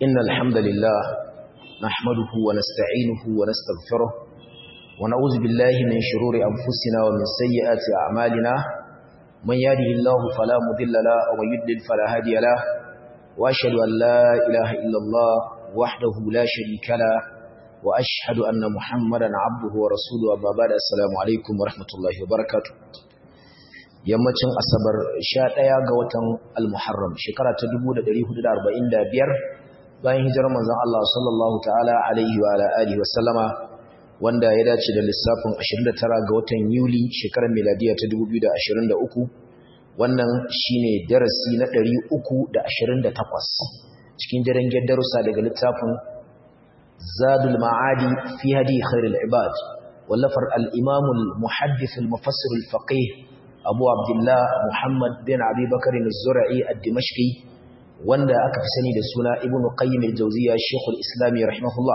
إن الحمد لله نحمده ونستعينه ونستغفره ونعوذ بالله من شرور أنفسنا ومن سيئات أعمالنا من يهده الله فلا مضل له ومن يضلل فلا هادي له وأشهد أن لا إله إلا الله وحده لا شريك له وأشهد أن محمدا عبده ورسوله أما بعد السلام عليكم ورحمة الله وبركاته yammacin asabar 11 ga watan al-muharram shekara ta 1445 bayan hijirar manzon Allah sallallahu ta'ala alaihi wa ala alihi wa sallama wanda ya dace da lissafin 29 ga watan yuli shekarar miladiya ta 2023 wannan shine darasi na 328 cikin daren darussa daga littafin zadul ma'adi fi hadi khairul ibad wallafar al-imam al-muhaddith al-mufassir al-faqih abu abdullah muhammad bin abi bakar az-zur'i ad-dimashqi wanda aka fi sani da suna ibnu qayyim al-jawziyya shaykhul islam rahimahullah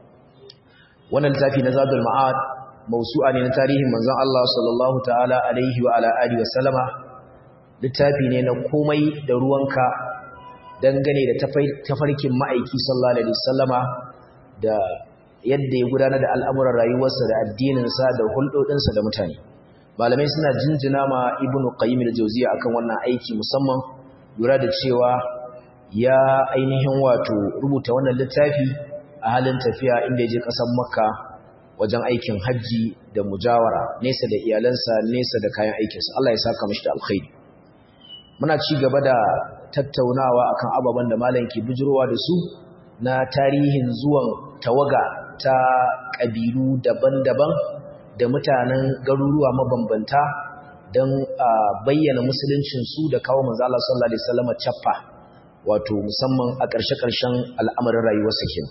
wannan littafi na zadul ma'ad mawsu'a ne na tarihin manzon Allah sallallahu ta'ala alaihi wa ala alihi wa sallama littafi ne na komai da ruwanka dangane da tafarkin ma'aiki sallallahu alaihi wasallama da yadda ya gudanar da al'amuran rayuwarsa da addininsa da hulɗoɗinsa da mutane malamai suna jinjina ma ibnu qayyim al-jawziya akan wannan aiki musamman lura da cewa ya ainihin wato rubuta wannan littafi a halin tafiya inda ya je ƙasar makka wajen aikin hajji da mujawara nesa da iyalansa nesa da kayan aikinsa Allah ya saka mashi da alkhairi muna ci gaba da tattaunawa akan ababen da malam ke bijirowa da su na tarihin zuwan tawaga ta ƙabilu daban-daban da mutanen garuruwa mabambanta don bayyana musuluncinsu da kawo manzo Allah sallallahu alaihi wasallam cappa wato musamman a ƙarshe-ƙarshen al'amarin rayuwarsa ke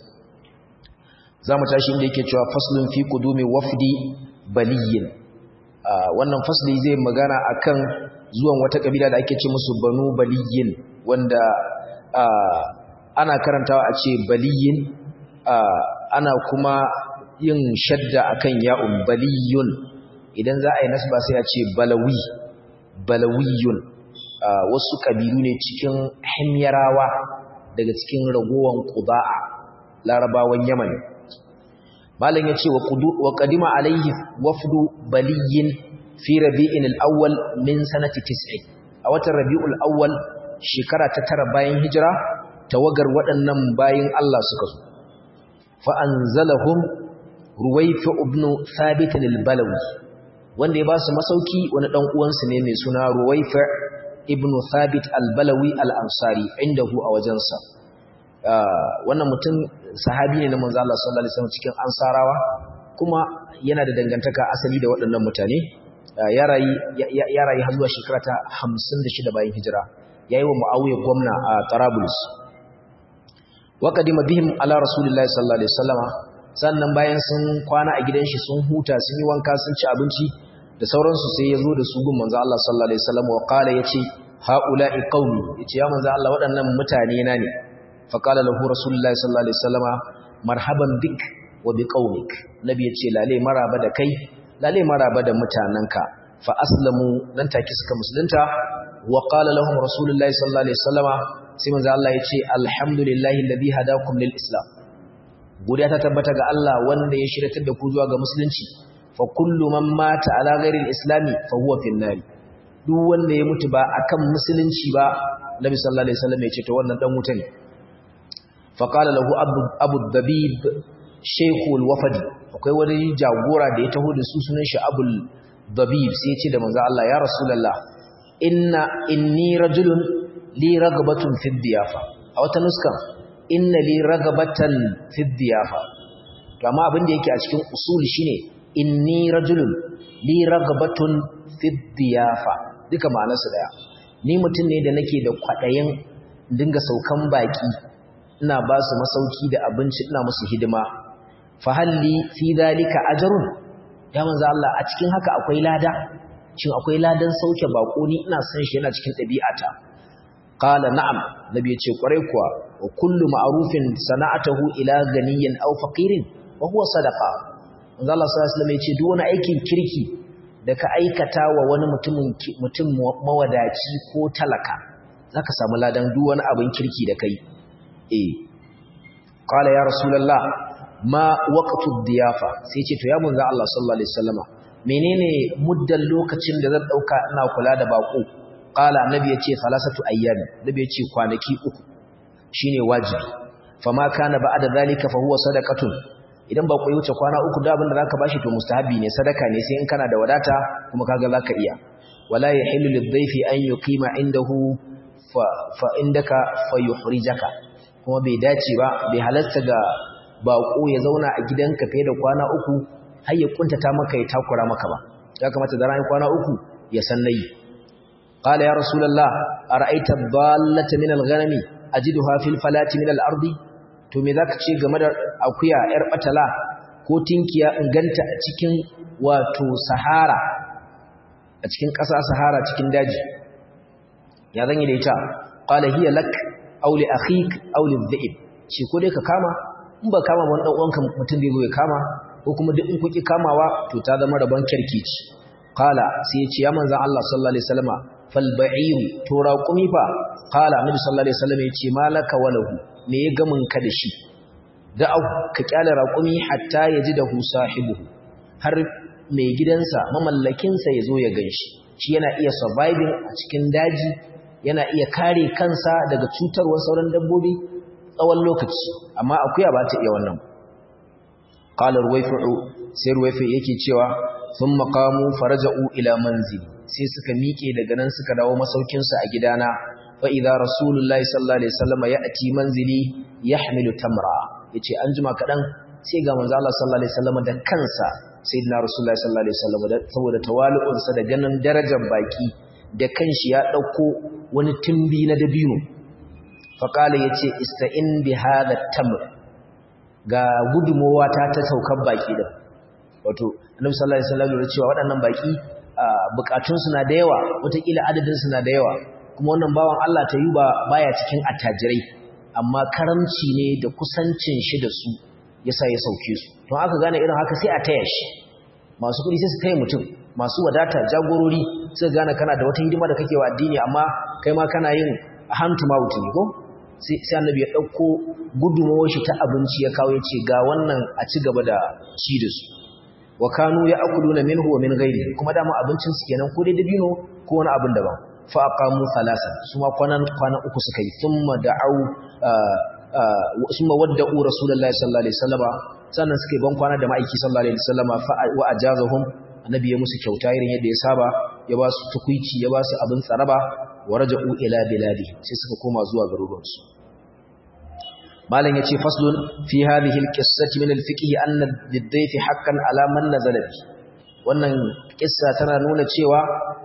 zamu tashi inda yake cewa faslun fi qudumi wafdi baliyin wannan fasli zai magana akan zuwan wata kabila da ake ce musu banu baliyin wanda ana karantawa a ce baliyin ana kuma yin shadda akan ya'un baliyun idan za a yi nasba sai a ce balawi balawiyun wasu kabilu ne cikin himyarawa daga cikin ragowan qudaa larabawan yaman malam ya ce wa qadima alaihi wafdu baliyin fi rabi'in al-awwal min sanati 90 a watan rabi'ul awwal shekara ta tara bayan hijira tawagar waɗannan bayin Allah suka zo fa anzalahum ruwaifa ibn thabit al-balawi wanda ya ba su masauki wani dan uwansu ne mai suna ruwaifa ibn thabit al-balawi al-ansari indahu a wajensa wannan mutum sahabi ne na manzo Allah sallallahu alaihi wasallam cikin ansarawa kuma yana da dangantaka asali da waɗannan mutane ya rayu ya rayu har zuwa shekara ta 56 bayan hijira yayi wa muawiya gwamna a Tarabulus wa qadima bihim ala rasulillahi sallallahu alaihi wasallama sannan bayan sun kwana a gidan shi sun huta sun yi wanka sun ci abinci da sauransu sai ya zo da su gun manzo Allah sallallahu alaihi wasallam wa qala yace haula'i qaumi yace ya manzo Allah waɗannan mutane na ne fa qala lahu rasulullahi sallallahu alaihi wasallama marhaban bik wa bi qaumik nabi yace lale maraba da kai lale maraba da mutananka fa aslamu nan take suka musulunta wa qala lahum rasulullahi sallallahu alaihi wasallama sai manzo Allah yace alhamdulillahi alladhi hadakum lil islam godiya ta tabbata ga Allah wanda ya shiratar da ku zuwa ga musulunci fa kullu man mata ala ghairi islami fa huwa fin nar duk wanda ya mutu ba akan musulunci ba Nabi sallallahu alaihi wasallam ya ce to wannan dan wuta ne fa qala lahu abu abu dabib shaykhul wafadi akwai wani jagora da ya taho da su sunan shi abul dabib sai ya ce da manzo Allah ya rasulullah inna inni rajulun li ragbatun fi diyafa a wata nuskan inna li ragabatan fi diyafa to amma abin da yake a cikin usul shine inni rajulun li ragabatun fi diyafa duka ma'anarsa daya ni mutum ne da nake da kwadayin dinga saukan baki ina ba su masauki da abinci ina musu hidima fa halli fi dalika ajrun ya manzo Allah a cikin haka akwai lada shin akwai ladan sauke bako ni ina san shi yana cikin ɗabi'ata qala na'am nabi yace kwarai kuwa wa kullu ma'rufin sana'atahu ila ganiyyin aw faqirin wa huwa sadaqa manzo Allah sallallahu alaihi wasallam yace duk wani aikin kirki da ka aikata wa wani mutumin mutum mawadaci ko talaka zaka samu ladan duk wani abin kirki da kai eh qala ya rasulullah ma waqtu diyafa sai ce to ya munza Allah sallallahu alaihi wasallama menene muddan lokacin da zan dauka ina kula da bako qala annabi yace salasatu ayyam annabi yace kwanaki uku shine wajibi fama kana ba'da zalika fa huwa sadaqatun idan ba ku wuce kwana uku da abinda zaka bashi to mustahabi ne sadaka ne sai in kana da wadata kuma kaga zaka iya wala yahillu lidhayfi an yuqima indahu fa fa indaka fayuhrijaka kuma bai dace ba bai halatta ga bako ya zauna a gidanka fiye da kwana uku har ya kuntata maka ya takura maka ba ya kamata da ran kwana uku ya san nayi qala ya rasulullah ara'aita dallata min al-ghanami ajiduha fil falati min al-ardi to me zaka ce game da akuya yar batala ko tinkiya in ganta a cikin wato sahara a cikin ƙasa sahara cikin daji ya zan yi da ita qala hiya lak aw li akhik aw li dhi'b shi ko dai ka kama in ba kama wani dan uwanka mutum zai zo ya kama ko kuma duk in kuki kamawa to ta zama rabon kirkici qala sai ya ce ya manzon Allah sallallahu alaihi wasallama fal ba'ir to raqumi fa qala annabi sallallahu alaihi wasallam ya ce malaka walahu me ya gamin ka da shi da'au ka kyale raqumi hatta yaji da sahibihi har mai gidansa mamallakinsa ya zo ya ganshi shi yana iya surviving a cikin daji yana iya kare kansa daga cutarwar sauran dabbobi tsawon lokaci amma akuya ba ta iya wannan qala ruwayfu sai ruwayfu yake cewa sun maqamu faraja'u ila manzili sai suka miƙe daga nan suka dawo masaukin su a gidana fa idza rasulullahi sallallahu alaihi wasallam ya'ti manzili yahmilu tamra yace an jima kadan sai ga manzo Allah sallallahu alaihi wasallam da kansa sayyidina rasulullahi sallallahu alaihi wasallam saboda tawali'unsa da ganin darajar baki da kanshi ya dauko wani timbi na dabino faƙala ya ce ista'in bi hada tamr ga gudunmowa ta ta saukar baƙi da wato annabi sallallahu alaihi wasallam ya cewa waɗannan baƙi bukatunsu na da yawa wataƙila adadinsu na da yawa kuma wannan bawan Allah ta yi ba baya cikin attajirai amma karamci ne da kusancin shi da su yasa ya sauke su to aka gane irin haka sai a taya shi masu kuɗi sai su taya mutum masu wadata jagorori sai gane kana da wata hidima da kake wa addini amma kai ma kana yin hand to mouth ne ko sai annabi ya ɗauko gudunmawar shi ta abinci ya kawo ya ce ga wannan a ci gaba da ci da su wa kanu ya akulu na minhu wa min gairi kuma dama abincin su kenan ko dai dabino ko wani abin daban fa aqamu thalathan su ma kwanan kwana uku suka yi thumma da'u summa wadda'u rasulullahi sallallahu alaihi wasallama sannan suka yi ban kwana da ma'aiki sallallahu alaihi wasallama fa wa ajazahum annabi ya musu kyauta irin yadda ya saba ya ba su tukuici ya ba su abin tsaraba wa raja'u ila biladi sai suka koma zuwa garuruwansu malam yace faslun fi hadhihi alqissati min alfiqh anna lidayfi haqqan ala man nazala bi wannan kissa tana nuna cewa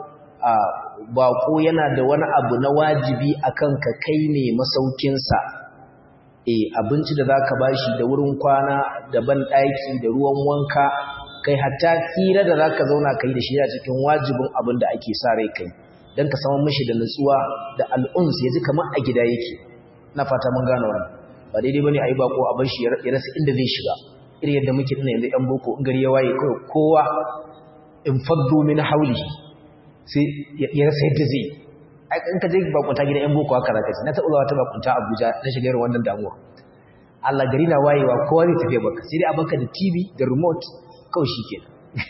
bako yana da wani abu na wajibi akan ka kai ne masaukin sa eh abinci da zaka bashi da wurin kwana da ban daki da ruwan wanka kai hatta hira da zaka zauna kai da shi a cikin wajibin abin da ake sa rai kai dan ka samu mishi da nutsuwa da al'uns yaji kamar a gida yake na fata mun gane wannan ba daidai bane ayi bako a bar shi ya rasa inda zai shiga irin yadda muke dinnan yanzu yan boko in gari ya waye kai kowa in faddu min hawlihi sai ya rasa yadda zai in ka je bakunta gidan yan boko haka zaka ce na taɓa zuwa ta bakunta Abuja na shiga irin wannan damuwa Allah gari na wayewa kowa zai tafi baka sai dai a baka da TV da remote kawai shikenan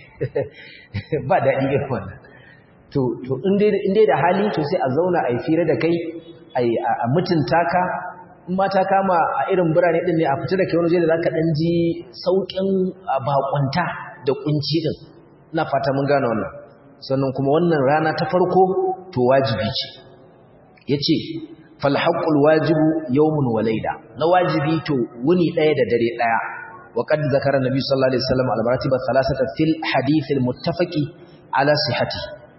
ba daɗi irin wannan to to in dai da hali to sai a zauna a yi fira da kai a mutunta ka in ma ta kama a irin birane din ne a fita da kai wani da zaka dan ji saukin bakunta da kunci din ina fata mun gane wannan sannan kuma wannan rana ta farko to wajibi ce yace fal haqqul wajibu yawmun wa layla na wajibi to wuni daya da dare daya wa qad zakara nabi sallallahu alaihi wasallam al maratib al thalathata fil hadith al muttafaqi ala sihhati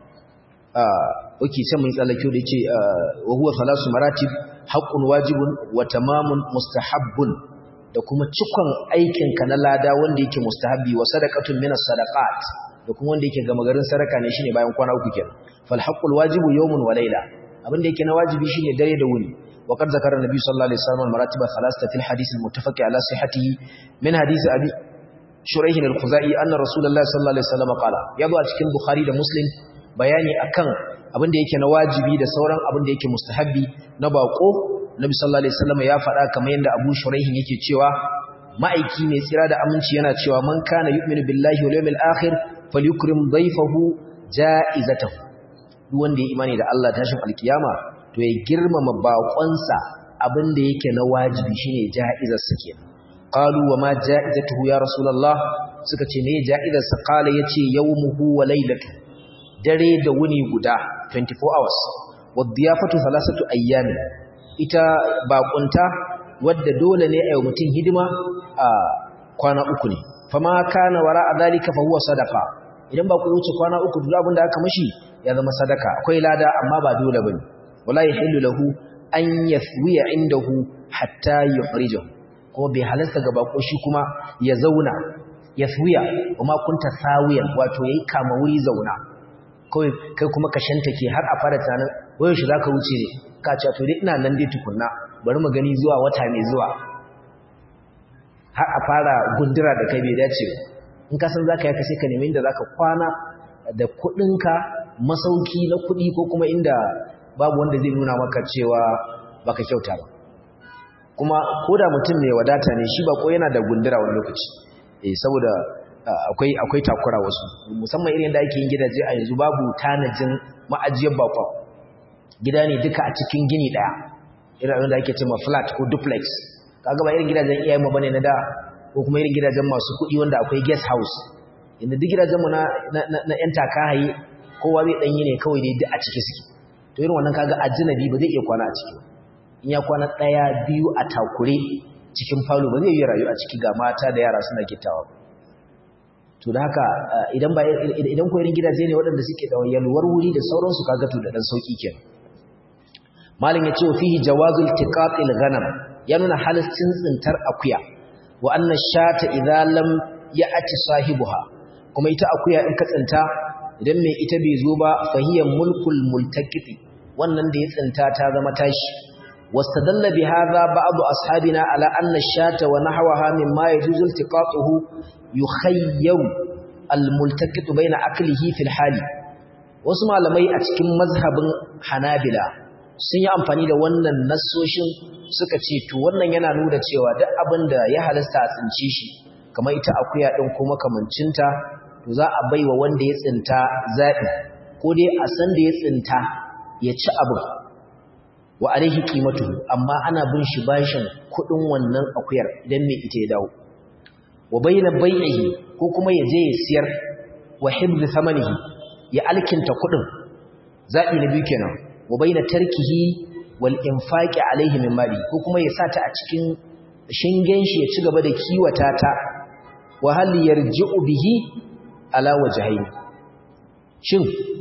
ah oke sai mun tsallake da yace wa huwa thalasu maratib haqqun wajibun wa tamamun mustahabbun da kuma cikon aikin ka na lada wanda yake mustahabbi wa sadaqatun minas sadaqat da kuma wanda yake gama garin sadaka ne shine bayan kwana uku kenan fal haqqul wajibu yawmun wa layla abin da yake na wajibi shine dare da wuni wa qad zakara nabi sallallahu alaihi wasallam maratib thalathata fil hadith al muttafaq ala sihhatihi min hadith abi shuraih al khuzai anna rasulullahi sallallahu alaihi wasallam qala yabo a cikin bukhari da muslim bayani akan abin da yake na wajibi da sauran abin da yake mustahabbi na bako nabi sallallahu alaihi wasallam ya faɗa kamar yadda Abu Shuraihin yake cewa ma'aiki mai tsira da aminci yana cewa man kana yu'minu billahi wal yawmil akhir falyukrim dhayfahu ja'izatahu duk wanda ya imani da Allah tashin alkiyama to ya girmama baƙonsa abin da yake na wajibi shine ja'izar sa kenan qalu wa ma ja'izatuhu ya rasulullah suka ce me ja'izar sa qala yace yawmuhu wa laylatu dare da wuni guda 24 hours wadiyafatu thalathatu ayyam ita baƙunta wadda dole ne ayi mutum hidima a kwana uku ne fama kana wara zalika fa huwa sadaqa idan ba ku wuce kwana uku duk abin da aka mishi ya zama sadaka akwai lada amma ba dole bane wala yahillu lahu an yathwiya indahu hatta yuhrijahu kuma bai halarta ga bako shi kuma ya zauna yathwiya kuma kunta sawiyan wato yayi kama wuri zauna kai kai kuma ka shantake har a fara tanan wayo shi zaka wuce ne ka ce to dai ina nan dai tukunna bari mu gani zuwa wata mai zuwa har a fara gundura da kai bai dace in ka san zaka yaka sai ka nemi inda zaka kwana da kudinka masauki na kudi ko kuma inda babu wanda zai nuna maka cewa baka kyauta ba kuma koda mutum mai wadata ne shi ba ko yana da gundura wani lokaci eh saboda akwai akwai takura wasu musamman irin da ake yin gidaje a yanzu babu tanajin ma'ajiyar bakon gida ne duka a cikin gini daya irin da ake cewa flat ko duplex kaga ba irin gidajen iyayen mu bane na da ko kuma irin gidajen masu kuɗi wanda akwai guest house inda duk gidajen mu na na yan takahaye kowa zai danyi ne kawai dai duk a ciki suke to irin wannan kaga ajnabi ba zai iya kwana a ciki in ya kwana daya biyu a takure cikin falo ba zai yi rayu a ciki ga mata da yara suna gittawa to da haka idan ba idan ko irin gidaje ne waɗanda suke da yalwar wuri da sauransu kaga to da dan sauki kenan malin ya ce fihi jawazul tiqatil ghanam ya nuna halaccin tsintar akuya wa anna shata idza lam ya'ti sahibuha kuma ita akuya in ka tsinta idan mai ita bai zo ba fahiya mulkul multaqiti wannan da ya tsinta ta zama tashi wastadalla bi hadha ba'd ashabina ala anna shata wa nahwaha mimma yajuzu iltiqatuhu yukhayyar almultaqitu baina aklihi fil hali wasu malamai a cikin mazhabin hanabila sun yi amfani da wannan nassoshin suka ce to wannan yana nuna cewa duk abin da ya halasta a tsinci shi kamar ita akuya din ko makamancinta to za a baiwa wanda ya tsinta zabi ko dai a san da ya tsinta ya ci abin wa alaihi qimatu amma ana bin shi bashin kudin wannan akuyar idan mai ita ya dawo wa bayna bai'ihi ko kuma ya je ya siyar wa hibzi thamanihi ya alkinta kudin zabi na biyu kenan wa bayna tarkihi wal infaqi alaihi min mali ko kuma ya sata a cikin shingen shi ya ci gaba da kiwata ta wa hal yarji'u bihi ala wajhayn shin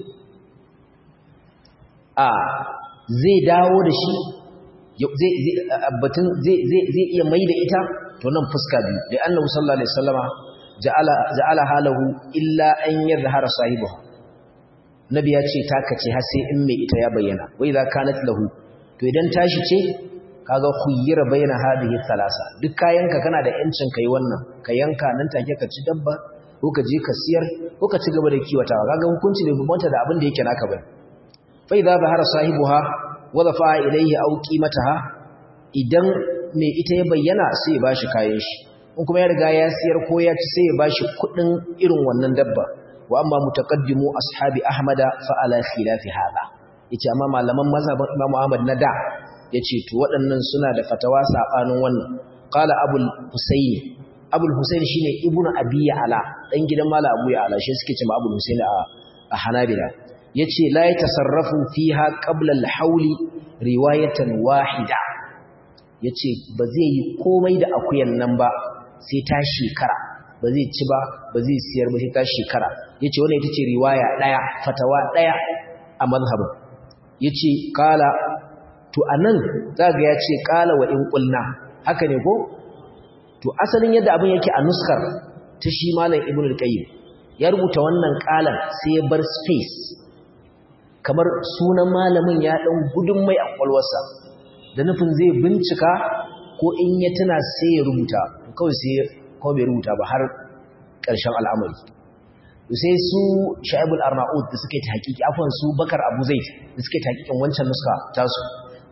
a zai dawo da shi zai batun zai zai iya mai da ita to nan fuska biyu da annabi sallallahu alaihi wasallama ja'ala ja'ala halahu illa an yadhhara sahibihi nabi ya ce taka ce har sai in mai ita ya bayyana wai za kanat lahu to idan tashi ce kaga khuyyira baina hadhihi thalasa duk kayanka kana da yancin kai wannan ka yanka nan take ka ci dabba ko ka je ka siyar ko ka ci gaba da kiwatawa kaga hukunci bai bambanta da abin da yake naka bane fa idza bahara sahibuha wa dafa ilayhi aw qimataha idan mai ita ya bayyana sai ya bashi kayan shi in kuma ya riga ya siyar ko ya ci sai ya bashi kudin irin wannan dabba wa amma mutaqaddimu ashabi ahmada fa ala khilafi hada yace amma malaman mazhabin imam ahmad na da yace to waɗannan suna da fatawa sabanin wannan qala abul husayn abul husayn shine ibnu abi ala dan gidan mala abu ya ala shi suke cewa abul husayn a a hanabila yace la yatasarrafu fiha qabla al-hawli riwayatan wahida yace ba zai yi komai da akuyan nan ba sai ta shekara ba zai ci ba ba zai siyar ba sai ta shekara yace wannan ita ce riwaya daya fatawa daya a mazhabin yace qala to anan zaga yace qala wa in qulna haka ne ko to asalin yadda abin yake a nuskar ta shi malam ibnu al-qayyim ya rubuta wannan qalan sai ya bar space kamar sunan malamin ya dan gudun mai a kwalwarsa da nufin zai bincika ko in ya tuna sai ya rubuta kawai sai ko bai rubuta ba har ƙarshen al'amari sai su sha'ibul arnaud da suke ta hakiki afwan su bakar abu zaid da suke ta hakikin wancan nuska tasu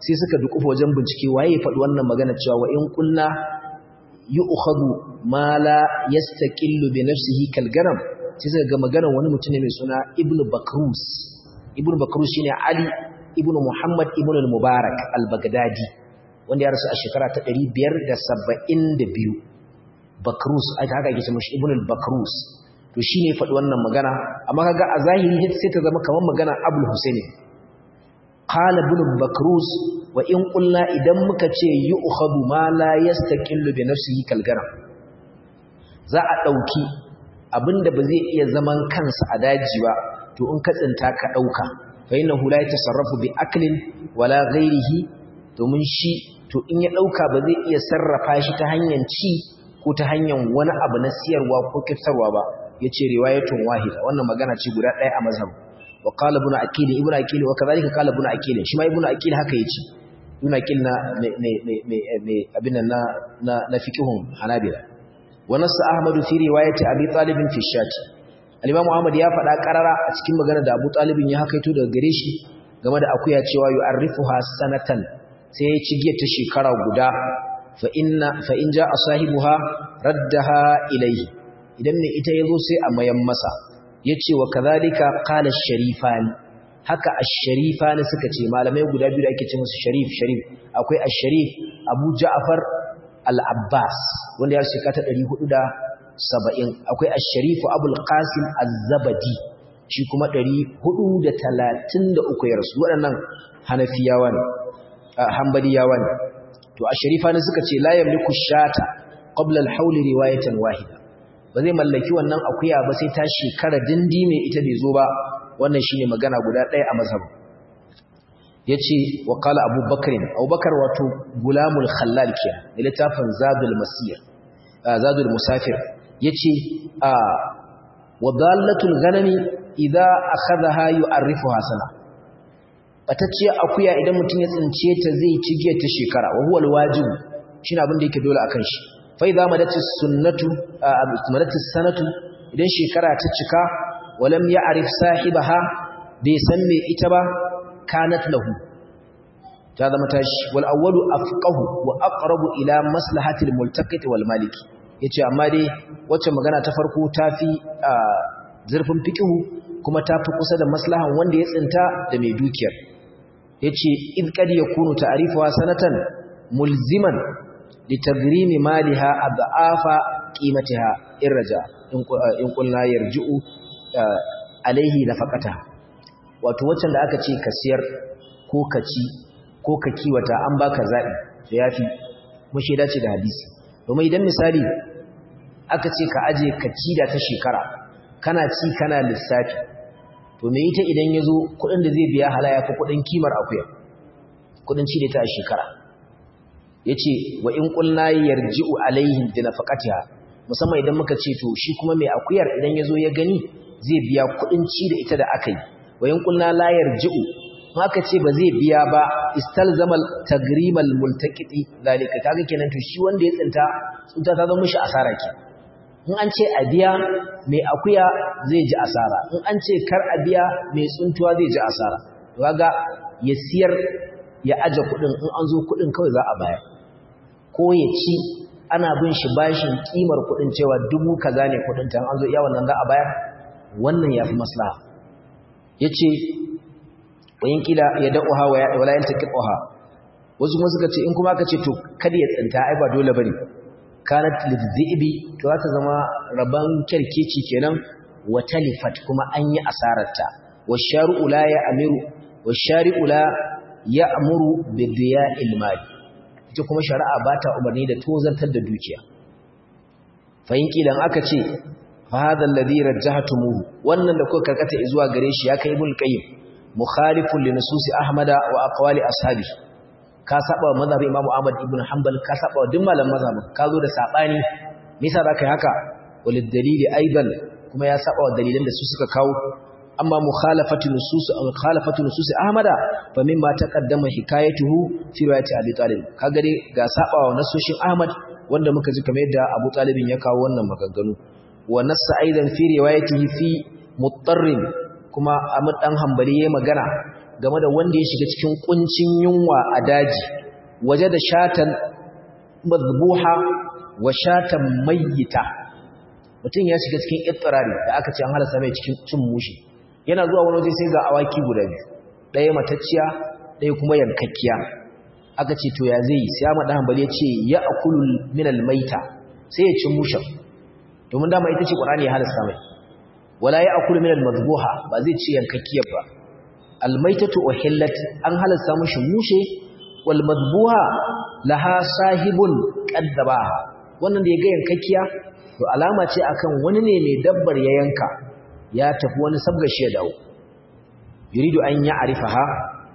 sai suka dukufa wajen bincike waye ya faɗi wannan magana cewa wa in qulna yu'khadhu ma la yastaqillu bi nafsihi kal garam sai suka ga magana wani mutum ne mai suna ibn bakrus ibn bakrus shine ali ibn muhammad ibn al-mubarak al-baghdadi wanda ya rasu a shekara ta 572 bakrus aka haka yake ce mashi ibn al-bakrus to shine ya faɗi wannan magana amma kaga a zahiri sai ta zama kamar magana abul husaini qala ibn bakrus wa in qulna idan muka ce yu'khadhu ma la yastaqillu bi nafsihi kalgaram za a dauki abinda ba zai iya zaman kansa a daji ba to in ka tsinta ka dauka fa innahu la yatasarrafu bi aklin wala ghairihi domin shi to in ya dauka ba zai iya sarrafa shi ta hanyar ci ko ta hanyar wani abu na siyarwa ko kiftarwa ba yace riwayatun wahida wannan magana ce guda ɗaya a mazhab wa qala ibn akil ibn akil wa kadhalika qala ibn akil shi ma ibn akil haka yace ibn akil na me me me abin nan na na fiqhun hanabila wa nass ahmad fi riwayati abi talib fi shati al-imam ahmad ya faɗa karara a cikin magana da abu talib ya hakaito daga gare shi game da akuya cewa yu'arrifuha sanatan sai ya ci giyar ta shekara guda fa inna fa in ja'a sahibuha raddaha ilayhi idan ne ita yazo sai a mayan masa yace wa kadhalika qala ash-sharifani haka ash-sharifani suka ce malamai guda biyu da ake ce musu sharif sharif akwai ash-sharif Abu Ja'far al-Abbas wanda ya shekara ta 470 akwai ash-sharif Abu al-Qasim az-Zabadi shi kuma 433 ya rasu waɗannan Hanafiyawa ne Hanbaliyawa ne to ash-sharifani suka ce la yamliku shata qabla al-hawl riwayatan wahida ba zai mallaki wannan akuya ba sai ta shekara dindi mai ita bai zo ba wannan shine magana guda ɗaya a mazhab yace wa qala abubakar abubakar wato gulamul khallal kiya da littafin zadul masir zadul musafir yace a wadallatul ghanami idza akhadha yu'arrifuha sana batacce akuya idan mutum ya tsince ta zai ci giyar ta shekara wa huwa alwajib shine abin da yake dole akan shi fa idza madatis sunnatu madatis sanatu idan shekara ta cika walam ya'rif sahibaha bai san me ita ba kanat lahu ta zama tashi wal awwalu afqahu wa aqrabu ila maslahatil multaqit wal maliki yace amma dai wacce magana ta farko tafi zurfin fiqhu kuma tafi kusa da maslahan wanda ya tsinta da mai dukiyar yace id kad yakunu ta'rifuha sanatan mulziman litagrimi maliha adhafa qimatiha irja in qulna yarji'u alaihi nafaqata wato waccan da aka ce ka siyar ko ka ci ko ka kiwata an baka zabi to yafi mushe dace da hadisi domin idan misali aka ce ka aje ka ci da ta shekara kana ci kana lissafi to me ita idan yazo kudin da zai biya halaya fa kudin kimar akuya kudin ci da ta shekara yace wa in qulna yarji'u alaihim bi nafaqatiha musamman idan muka ce to shi kuma mai akuyar idan yazo ya gani zai biya kudin ci da ita da akai wa in qulna la yarji'u haka ce ba zai biya ba istalzamal tagrimal multaqiti zalika kaga kenan to shi wanda ya tsinta tsinta ta zama mishi asara ke in an ce a biya mai akuya zai ji asara in an ce kar a biya mai tsuntuwa zai ji asara to kaga ya siyar ya aje kudin in an zo kudin kawai za a bayar ko ya ci ana bin shi bashin kimar kudin cewa dubu kaza ne kudin ta an zo iya wannan za a bayar wannan yafi maslaha yace wayin kila ya da'uha wala yantaqiha wasu kuma suka ce in kuma aka ce to kada ya tsinta ai ba dole bane kanat lidhibi to za ta zama raban kerkeci kenan wa talifat kuma an yi asararta washaru la ya amiru washari'u la ya'muru bi diya'il mali ita kuma shari'a ba ta umarni da tozantar da dukiya fayin kilan aka ce fa hadha alladhi rajjahtumuhu wannan da kuka karkata zuwa gare shi ya kai ibn qayyim mukhalifun li nususi ahmada wa aqwali ashabi ka saba wa mazhabin imamu ahmad ibn hanbal ka saba wa duk malaman mazhabin ka zo da sabani me yasa zaka yi haka walid dalili aidan kuma ya saba wa dalilan da su suka kawo amma mukhalafatu nusus mukhalafatu nusus ahmada fa mimma taqaddama hikayatuhu fi riwayati abi talib kaga dai ga saba wa nasoshin ahmad wanda muka ji kamar yadda abu talibin ya kawo wannan maganganu wa nassa aidan fi riwayatihi fi muttarrin kuma Ahmad dan Hanbali yayin magana game da wanda ya shiga cikin kuncin yunwa a daji waje da shatan mazbuha wa shatan mayyita mutum ya shiga cikin ittirari da aka ce an halasta mai cikin cin mushi yana zuwa wani waje sai ga awaki guda biyu ɗaya matacciya ɗaya kuma yankakkiya aka ce to ya zai yi sai Ahmad Hanbali ya ce ya akulu min almaita sai ya ci mushin domin dama ita ce Qur'ani ya halasta mai wala ya akulu min almadhbuha ba zai ci yankakkiyar ba almaitatu uhillat an halasta mushi mushe wal madhbuha laha sahibun qaddabaha wannan da ya ga yankakkiya to alama ce akan wani ne mai dabbar ya yanka ya tafi wani sabgashi ya dawo yuridu an ya'rifaha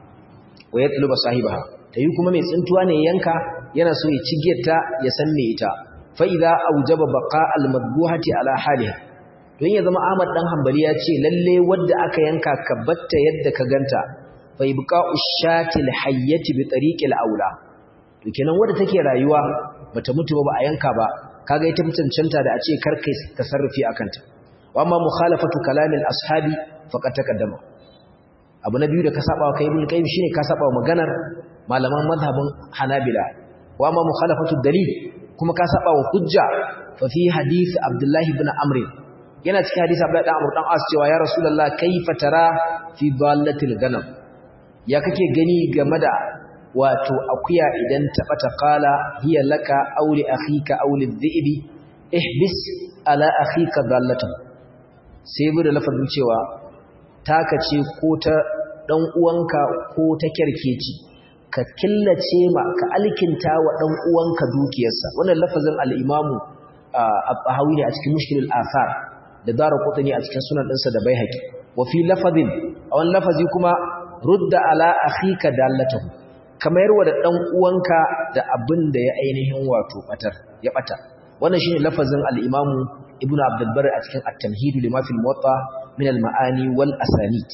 wa yatluba sahibaha tayi kuma mai tsintuwa ne yanka yana so ya cigiyarta ya san me ita fa idza aujaba baqa al madbuhati ala haliha don ya zama Ahmad dan Hanbali ya ce lalle wanda aka yanka ka batta yadda ka ganta fa ibqa ushati al hayyati bi tariqi al aula to kenan wanda take rayuwa bata mutu ba a yanka ba kaga ita mutuncanta da a ce karkai tasarrufi akanta wa amma mukhalafatu kalamil ashabi faqad taqaddama abu na biyu da ka saba wa kai ibn qayyim shine ka saba wa maganar malaman mazhabin hanabila wa amma mukhalafatu dalil kuma ka saba wa hujja fa fi hadith abdullahi ibn amr yana cikin hadisi abdullahi ibn amr dan as cewa ya rasulullah kayfa tara fi dallatil ganam ya kake gani game da wato akuya idan ta bata qala hiya laka aw li akhika aw li dhi'bi ihbis ala akhika dallatan sai bude lafazin cewa taka ce ko ta dan uwanka ko ta kerkeci ka killace ma ka alkinta wa dan uwanka dukiyarsa wannan lafazin al-imamu al-bahawi ne a cikin mushkilul athar da dara qutni a cikin sunan dinsa da baihaqi wa fi lafazin a wannan lafazi kuma rudda ala akhika dallatahu kamar wa da dan uwanka da abin da ya ainihin wato batar ya bata wannan shine lafazin al-imamu ibnu abdul barr a cikin at-tamhid lima fil muwatta min al-ma'ani wal asanid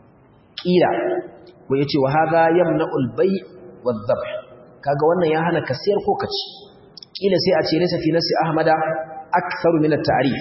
kila ko yace wa hadha yamna'ul bay' wadh dhabh kaga wannan ya hana kasiyar ko kaci kila sai a ce laysa fi nasi ahmada aktharu min at-ta'rif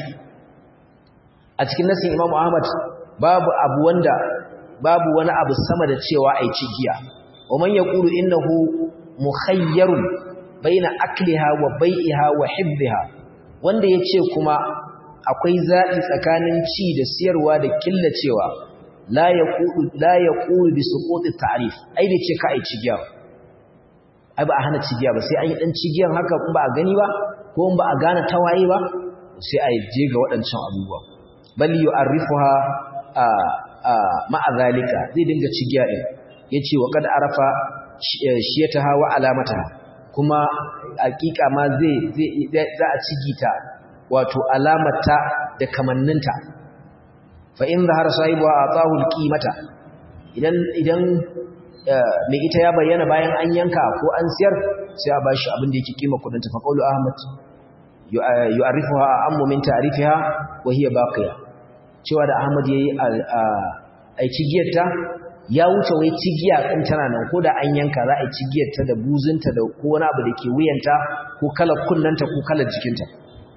a cikin nasin imam ahmad babu abu wanda babu wani abu sama da cewa ai cigiya wa man yaqulu innahu mukhayyarun baina akliha wa bai'iha wa hibbiha wanda yace kuma akwai zaɓi tsakanin ci da siyarwa da killacewa la yaqulu la yaqulu bi suquti ta'rif ai bai ce ka ai cigiya ai ba a hana cigiya ba sai an yi dan cigiyan haka in ba a gani ba ko in ba a gane tawaye ba sai a je ga waɗancan abubuwa bal yu'arrifuha a a ma'a zalika zai dinga cigiya din yace wa kad arafa shiyataha wa alamataha kuma hakika ma zai za a cigita wato alamata da kamanninta fa in zahara sahibuha atahu alqimata idan idan mai ita ya bayyana bayan an yanka ko an siyar sai a bashi abin da yake kima kudin ta fa qawlu ahmad yu'arifuha ammu min ta'rifiha wa hiya baqiya cewa da ahmad yayi ai cigiyarta ya wuce wai cigiya din tana nan ko da an yanka za a yi cigiyarta da buzunta da ko wani abu da ke wuyanta ko kalar kunnanta ko kalar jikinta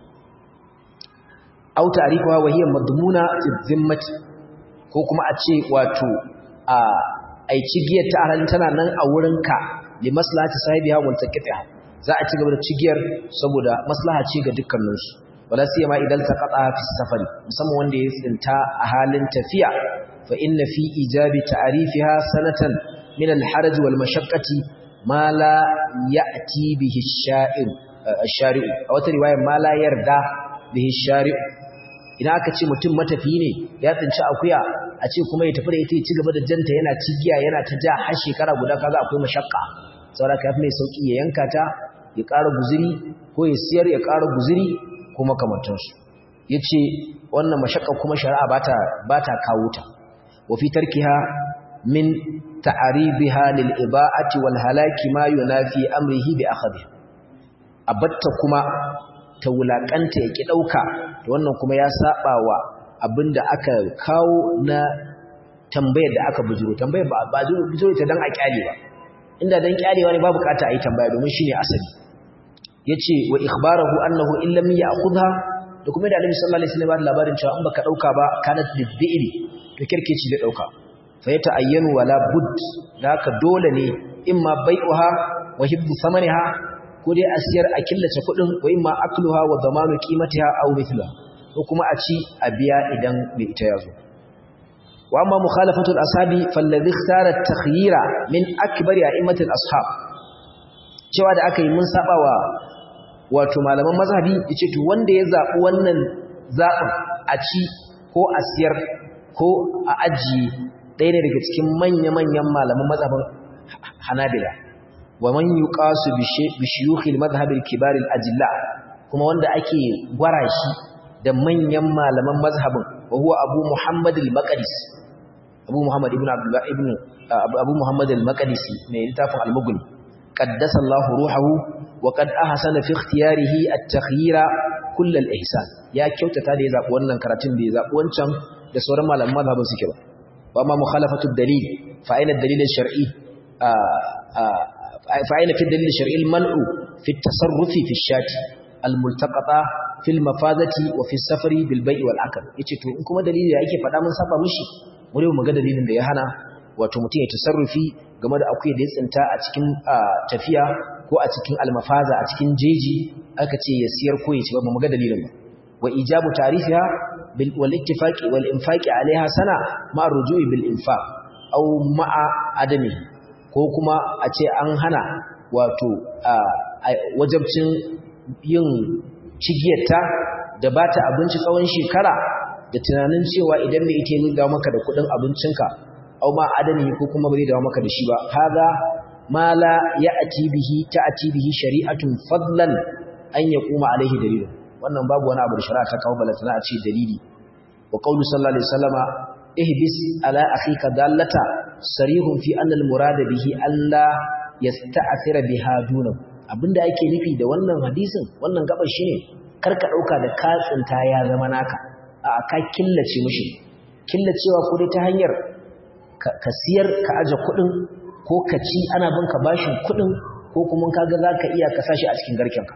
au ta'rifuha wa hiya madmuna fi dhimmati ko kuma a ce wato a ai cigiyar ta halin tana nan a wurinka li maslahati sahibiha wal taqitiha za a ci gaba da cigiyar saboda maslaha ce ga dukkaninsu wala siyama idan taqata fi safari musamman wanda ya tsinta a halin tafiya fa inna fi ijabi ta'rifiha sanatan min al-haraj wal mashaqqati ma la ya'ti bihi ash-sha'ir ash-shari'u a wata riwaya ma la yarda bihi ash-shari'u idan aka ce mutum matafi ne ya tsinci akuya a ce kuma ya tafi da ita ya ci gaba da janta yana cigiya yana ta ja har shekara guda kaga akwai mashakka saboda ka fi mai sauki ya yanka ta ya ƙara guziri ko ya siyar ya ƙara guziri ko makamantansu ya ce wannan mashakka kuma shari'a ba ta kawo ta wa fi tarkiha min ta'aribiha lil iba'ati wal halaki ma yunafi amrihi bi akhadhi abatta kuma ta wulakanta ya ki dauka to wannan kuma ya saba wa abinda aka kawo na tambayar da aka bujuro tambayar ba ba bujuro ta dan a kyale ba inda dan kyalewa ne ba bukata a yi tambaya domin shine asali yace wa ikhbarahu annahu in lam ya'khudha da kuma da Annabi sallallahu alaihi wasallam labarin cewa in baka dauka ba kana lidbi'ri to kirkeci da dauka fa yata'ayyanu wala bud haka dole ne imma bai'uha wa hibbu samaniha ko dai a siyar a killace kuɗin wa imma akluha wa zamanu qimatiha aw mithluha ko kuma a ci a biya idan mai ita ya zo wa amma mukhalafatu al-ashabi falladhi ikhtara at-takhyira min akbari a'immati al-ashab cewa da aka yi mun saba wa wato malaman mazhabi yace to wanda ya zabi wannan zabin a ci ko a siyar ko a ajiye ɗaya ne daga cikin manya-manyan malaman mazhabin Hanabila wa man yuqasu bi shuyukhil madhhab al-kibar al-ajilla kuma wanda ake gwara shi da manyan malaman mazhabin wa huwa Abu Muhammad al-Maqdisi Abu Muhammad ibn Abdullah ibn Abu Muhammad al-Maqdisi mai littafin al-Mughni qaddasa Allah ruhahu wa qad ahsana fi ikhtiyarihi at-takhyira kull al-ihsan ya kyautata da ya zabi wannan karatun da ya zabi wancan da sauran malaman mazhabin suke ba wa amma mukhalafatu ad-dalil fa aina ad-dalil ash-shar'i fa aina fi ad-dalil ash-shar'i al-man'u fi at-tasarrufi fi ash-shati al-multaqata fil mafazati wa fi safari bil bai'i wal akal yace to in kuma dalili da yake faɗa mun saba mishi mu dai mu ga dalilin da ya hana wato mutum ya tasarrufi game da akuya da ya tsinta a cikin tafiya ko a cikin almafaza a cikin jeji aka ce ya siyar ko ya ci ba mu ga dalilin ba wa ijabu tarifiha bil wal ittifaqi wal infaqi alaiha sana ma rujui bil infaq aw ma'a adami ko kuma a ce an hana wato wajabcin yin cigiyarta da ba ta abinci tsawon shekara da tunanin cewa idan mai ita yi dawo maka da kudin abincinka au ma adani ko kuma bai dawo maka da shi ba haga ma la ya'ti bihi ta'ti bihi shari'atun fadlan an yaquma alaihi dalil wannan babu wani abu da shari'a ta kawo balatana a ce dalili wa qawlu sallallahu alaihi wasallama ihbis ala akhika dallata sarihun fi anna al murada bihi alla yasta'thira biha dunahu abinda ake nufi da wannan hadisin wannan gabar shine karka dauka da katsinta ya zama naka a ka killace mishi killacewa ko dai ta hanyar ka siyar ka aje kudin ko ka ci ana bin ka bashin kudin ko kuma kaga zaka iya ka sashi a cikin garkenka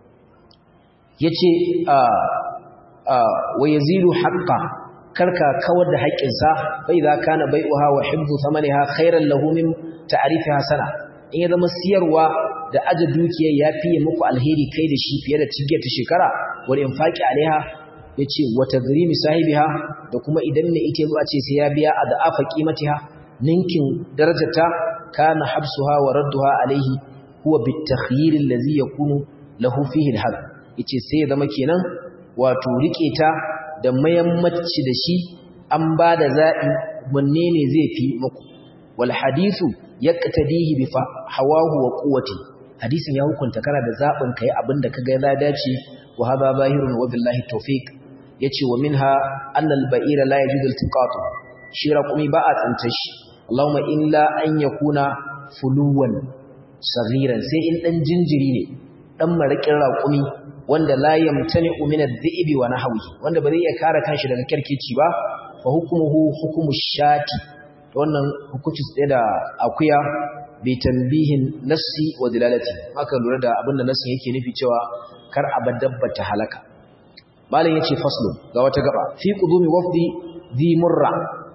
yace a a wa yazilu haqqa karka kawar da haƙƙinsa fa idza kana bai'uha wa hibbu thamaniha khairan lahu min ta'rifiha sana in ya zama siyarwa da aje dukiyar ya fiye muku alheri kai da shi fiye da cigiyar ta shekara wani infaki alaiha ya ce wata zirimi sahibiha da kuma idan mai ita zuwa ce sai ya biya a da'afa kimatiha ninkin darajarta kana habsuha wa radduha alaihi huwa bitakhyir allazi yakunu lahu fihi alhaq yace sai ya zama kenan wato rike ta da mayammaci da shi an ba da za'i wanne ne zai fi muku wal hadithu yaqtadihi bi hawahu wa quwwati hadisin ya hukunta kana da zabin kai abinda kaga ya dace wa hada zahirun wa billahi tawfiq yace wa minha anna al-ba'ira la yajuzu iltiqatu shi raqumi ba a tsinta shi Allahumma illa an yakuna fuluwan saghiran sai in dan jinjiri ne dan marakin raqumi wanda la yamtani'u min adh-dhi'bi wa nahwihi wanda ba zai iya kare kanshi daga kirkici ba fa hukmuhu hukmu shati wannan hukunci tsaye da akuya bi tanbihin nassi wa dilalati aka lura da abinda nassin yake nufi cewa kar a dabba ta halaka malam yace faslu ga wata gaba fi qudumi wafdi dhi murra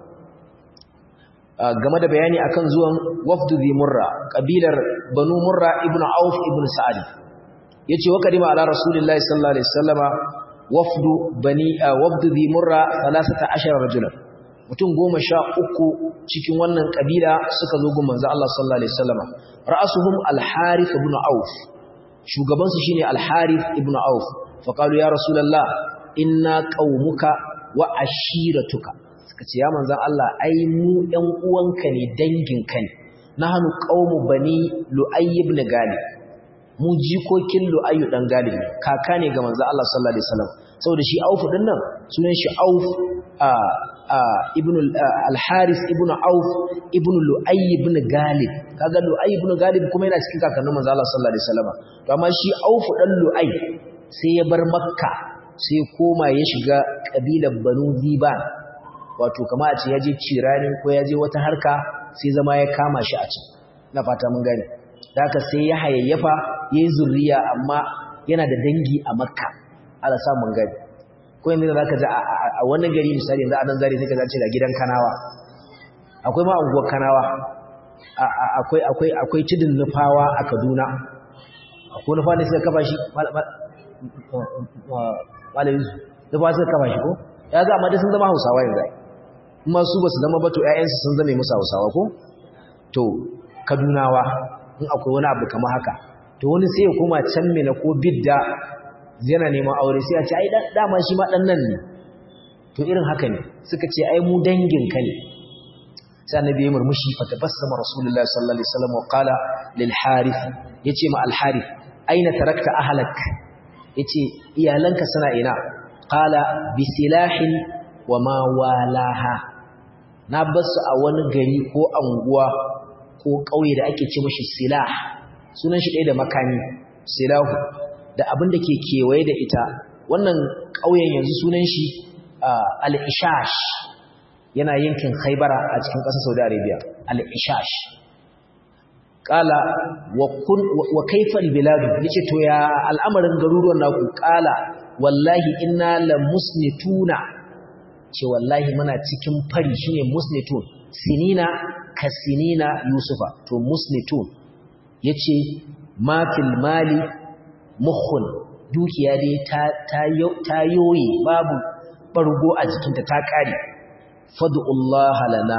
game da bayani akan zuwan wafdu dhi murra kabilar banu murra ibnu auf ibnu sa'id yace wa kadima ala rasulillahi sallallahu alaihi wasallama wafdu bani wafdu dhi murra 13 rajulan mutum goma sha uku cikin wannan kabila suka zo gun manzo Allah sallallahu alaihi wasallama ra'asuhum al-harith ibn auf shugaban su shine al-harith ibn auf fa qalu ya rasulullah inna qaumuka wa ashiratuka suka ce ya manzo Allah ai mu ɗan uwanka ne danginka ne nahnu qaumu bani lu'ay ibn galib mu jikokin lu'ay dan galib ne kaka ne ga manzo Allah sallallahu alaihi wasallam saboda shi auf din nan sunan shi auf a ibn al-haris ibn auf ibn lu'ay ibn galib kaga lu'ay ibn galib kuma yana cikin kakannin manzo Allah sallallahu alaihi wasallam to amma shi auf dan lu'ay sai ya bar makka sai koma ya shiga kabilar banu ziban wato kama a ce ya je cirani ko ya je wata harka sai zama ya kama shi a can na fata mun gane da haka sai ya hayayyafa ya yi zurriya amma yana da dangi a makka ala sa mun gane ko yanzu za ka ji a wani gari misali yanzu a nan zari sai ka zace da gidan kanawa akwai ma unguwar kanawa akwai akwai akwai tudun nufawa a Kaduna akwai nufa ne suka kafa shi malamin su nufa suka kafa shi ko ya ga amma dai sun zama Hausawa yanzu kuma su ba su zama ba to ƴaƴansu sun zame musu Hausawa ko to Kadunawa in akwai wani abu kamar haka to wani sai ya koma can mena ko bidda yana neman aure sai a ce ai dama shi ma dan nan ne to irin haka ne suka ce ai mu dangin ka ne sai annabi ya murmushi fa tabassama rasulullahi sallallahu alaihi wasallam wa qala lil harith yace ma al harith aina tarakta ahlak yace iyalanka suna ina qala bi silahin wa ma walaha na basu a wani gari ko anguwa ko kauye da ake ce mashi silah sunan shi ɗaya da makami silahu da abin da ke kewaye da ita wannan ƙauyen yanzu sunan shi al-ishash yana yankin khaibara a cikin ƙasar saudi arabia al-ishash ƙala wa kaifar biladu ya ce to ya al'amarin garuruwan naku ƙala wallahi inna la musnituna ce wallahi muna cikin fari shine musnitun sinina ka sinina yusufa to musnitun ya ce mafil mali mukhun dukiya dai ta yoye babu ɓargo a jikinta ta ƙare fadu'ullah lana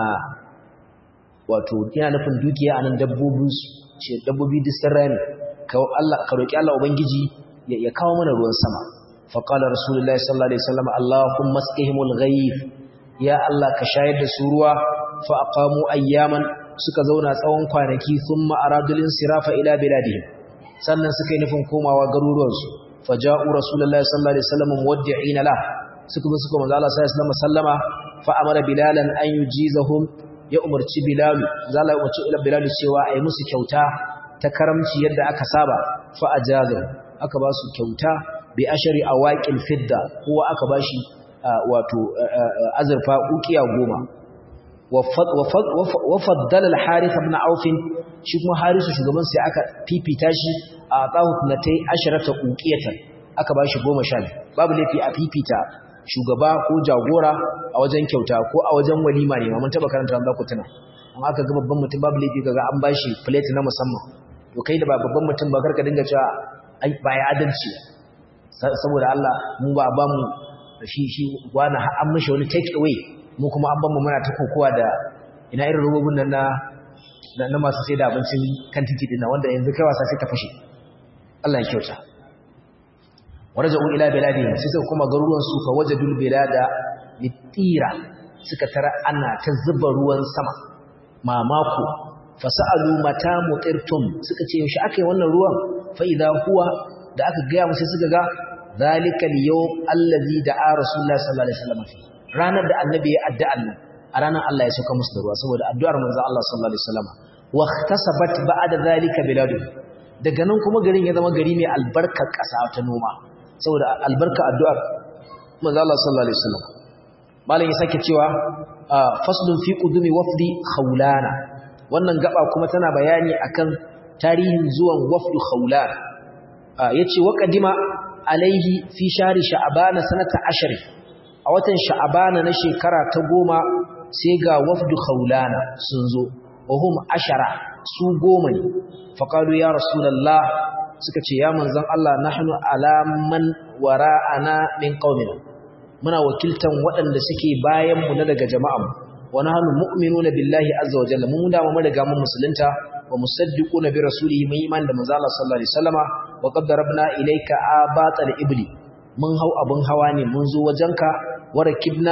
wato yana nufin dukiya a nan dabbobin ce dabbobi distan rami ka roƙi Allah Ubangiji ya kawo mana ruwan sama faƙalar rasulullahi sallallahu alaihi wasallam Allahun maskihimul ghaif ya Allah ka shayar da su ruwa fa aqamu ayyaman suka zauna tsawon kwanaki thumma aradulin sirafa ila biladihim sannan suka yi nufin komawa garuruwansu faja'u rasulullahi sallallahu alaihi wasallam muwaddi'ina la suka bi suka manzo Allah sallallahu alaihi wasallama fa amara bilalan an yujizahum ya umarci bilalu zalla ya umarci ila bilalu cewa ayi musu kyauta ta karamci yadda aka saba fa ajazahu aka ba su kyauta bi ashari awaqil fidda kowa aka bashi wato azurfa ukiya goma wa faddala al-harith ibn auf shi kuma harisu shugaban sai aka fifita shi a tahu natai asharata uqiyatan aka bashi 10 babu lafi a fifita shugaba ko jagora a wajen kyauta ko a wajen walima ne mun taba karanta za ku tuna an aka ga babban mutum babu lafi kaga an bashi plate na musamman to kai da ba babban mutum ba karka dinga cewa ai ba ya adalci saboda Allah mu ba ba mu shi shi wani an mishi wani take away mu kuma an ban mu muna ta kokowa da ina irin robobin nan na na masu sai da abincin kan titi din wanda yanzu kai wasa sai ta fashe Allah ya kyauta waraja'u ila biladihim sai suka kuma garuruwan su fa wajadul bilada litira suka tara ana ta zuba ruwan sama mamako fasalu mata mutirtum suka ce yaushe akai wannan ruwan fa idha huwa da aka ga musu suka ga zalikal yawm allazi da'a rasulullahi sallallahu alaihi wasallam ranar da annabi ya addu'a nan a ranar Allah ya sauka musu da ruwa saboda addu'ar manzo Allah sallallahu alaihi wasallam wa ikhtasabat ba'da zalika biladu daga nan kuma garin ya zama gari mai albarkar ƙasa ta noma saboda albarka addu'ar manzo Allah sallallahu alaihi wasallam malam ya sake cewa faslun fi qudumi wafdi khawlana wannan gaba kuma tana bayani akan tarihin zuwan wafdu khawlan yace wa qadima alaihi fi shari sha'bana sanata ashari a watan sha'bana na shekara ta goma sai ga wafdu khawlana sun zo wa hum ashara su goma ne faqalu ya rasulullah suka ce ya manzon Allah nahnu alaman wara'ana min qaumina muna wakiltan waɗanda suke bayan mu na daga jama'an wa nahnu mu'minuna billahi azza wa jalla mun da mu riga mun musulunta wa musaddiquna bi rasulihi mun iman da manzo Allah sallallahu alaihi wasallama wa qad darabna ilayka abatal ibli mun hau abun hawa ne mun zo wajenka wa rakibna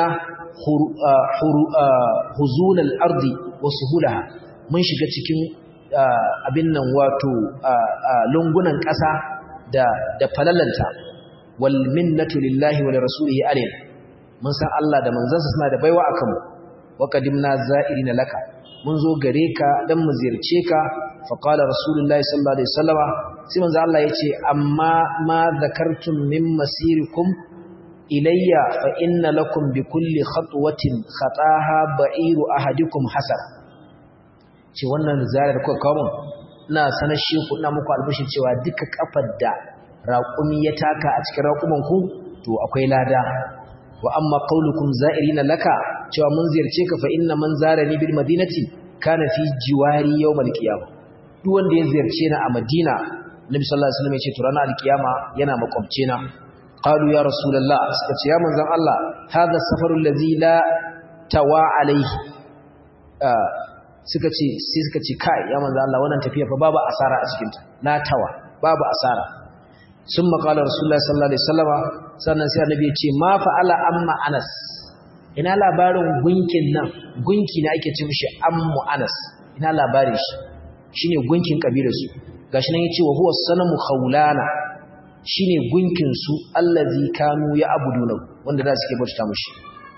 huzunal ardi wa suhulaha mun shiga cikin abin nan wato lungunan ƙasa da da falalanta wal minnatu lillahi wa rasulihi alayna mun san Allah da manzansa suna da baiwa akan mu wa qadimna za'irina laka mun zo gare ka dan mu ziyarce ka fa qala rasulullahi sallallahu alaihi wasallama sai manzo Allah yace amma ma zakartum min masirikum ilayya fa inna lakum bi kulli khatwatin khataha ba'iru ahadikum hasana ce wannan ziyarar kuka kawo mun ina sanar shi ku ina muku albishin cewa duka kafar da raƙumi ya taka a cikin raƙuman ku to akwai lada wa amma qaulukum za'irina laka cewa mun ziyarce ka fa inna man zarani bil madinati kana fi jiwari yawmal qiyamah duk wanda ya ziyarce ni a Madina Nabi sallallahu alaihi wasallam ya ce to ranar alkiyama yana makwabce na qalu ya rasulullah suka ce ya manzon Allah hadha safarul ladzi la tawa alaihi suka ce sai suka ce kai ya manzon Allah wannan tafiya fa babu asara a cikin ta la tawa babu asara sun maƙala rasulullah sallallahu alaihi wasallama sannan sai annabi ya ce ma fa'ala amma anas ina labarin gunkin nan gunki ne ake ce mishi ammu anas ina labarin shi shine gunkin kabilar su gashi nan yace wa huwa sanamu khawlana shine gunkin su allazi kanu ya abuduna wanda da suke bauta mishi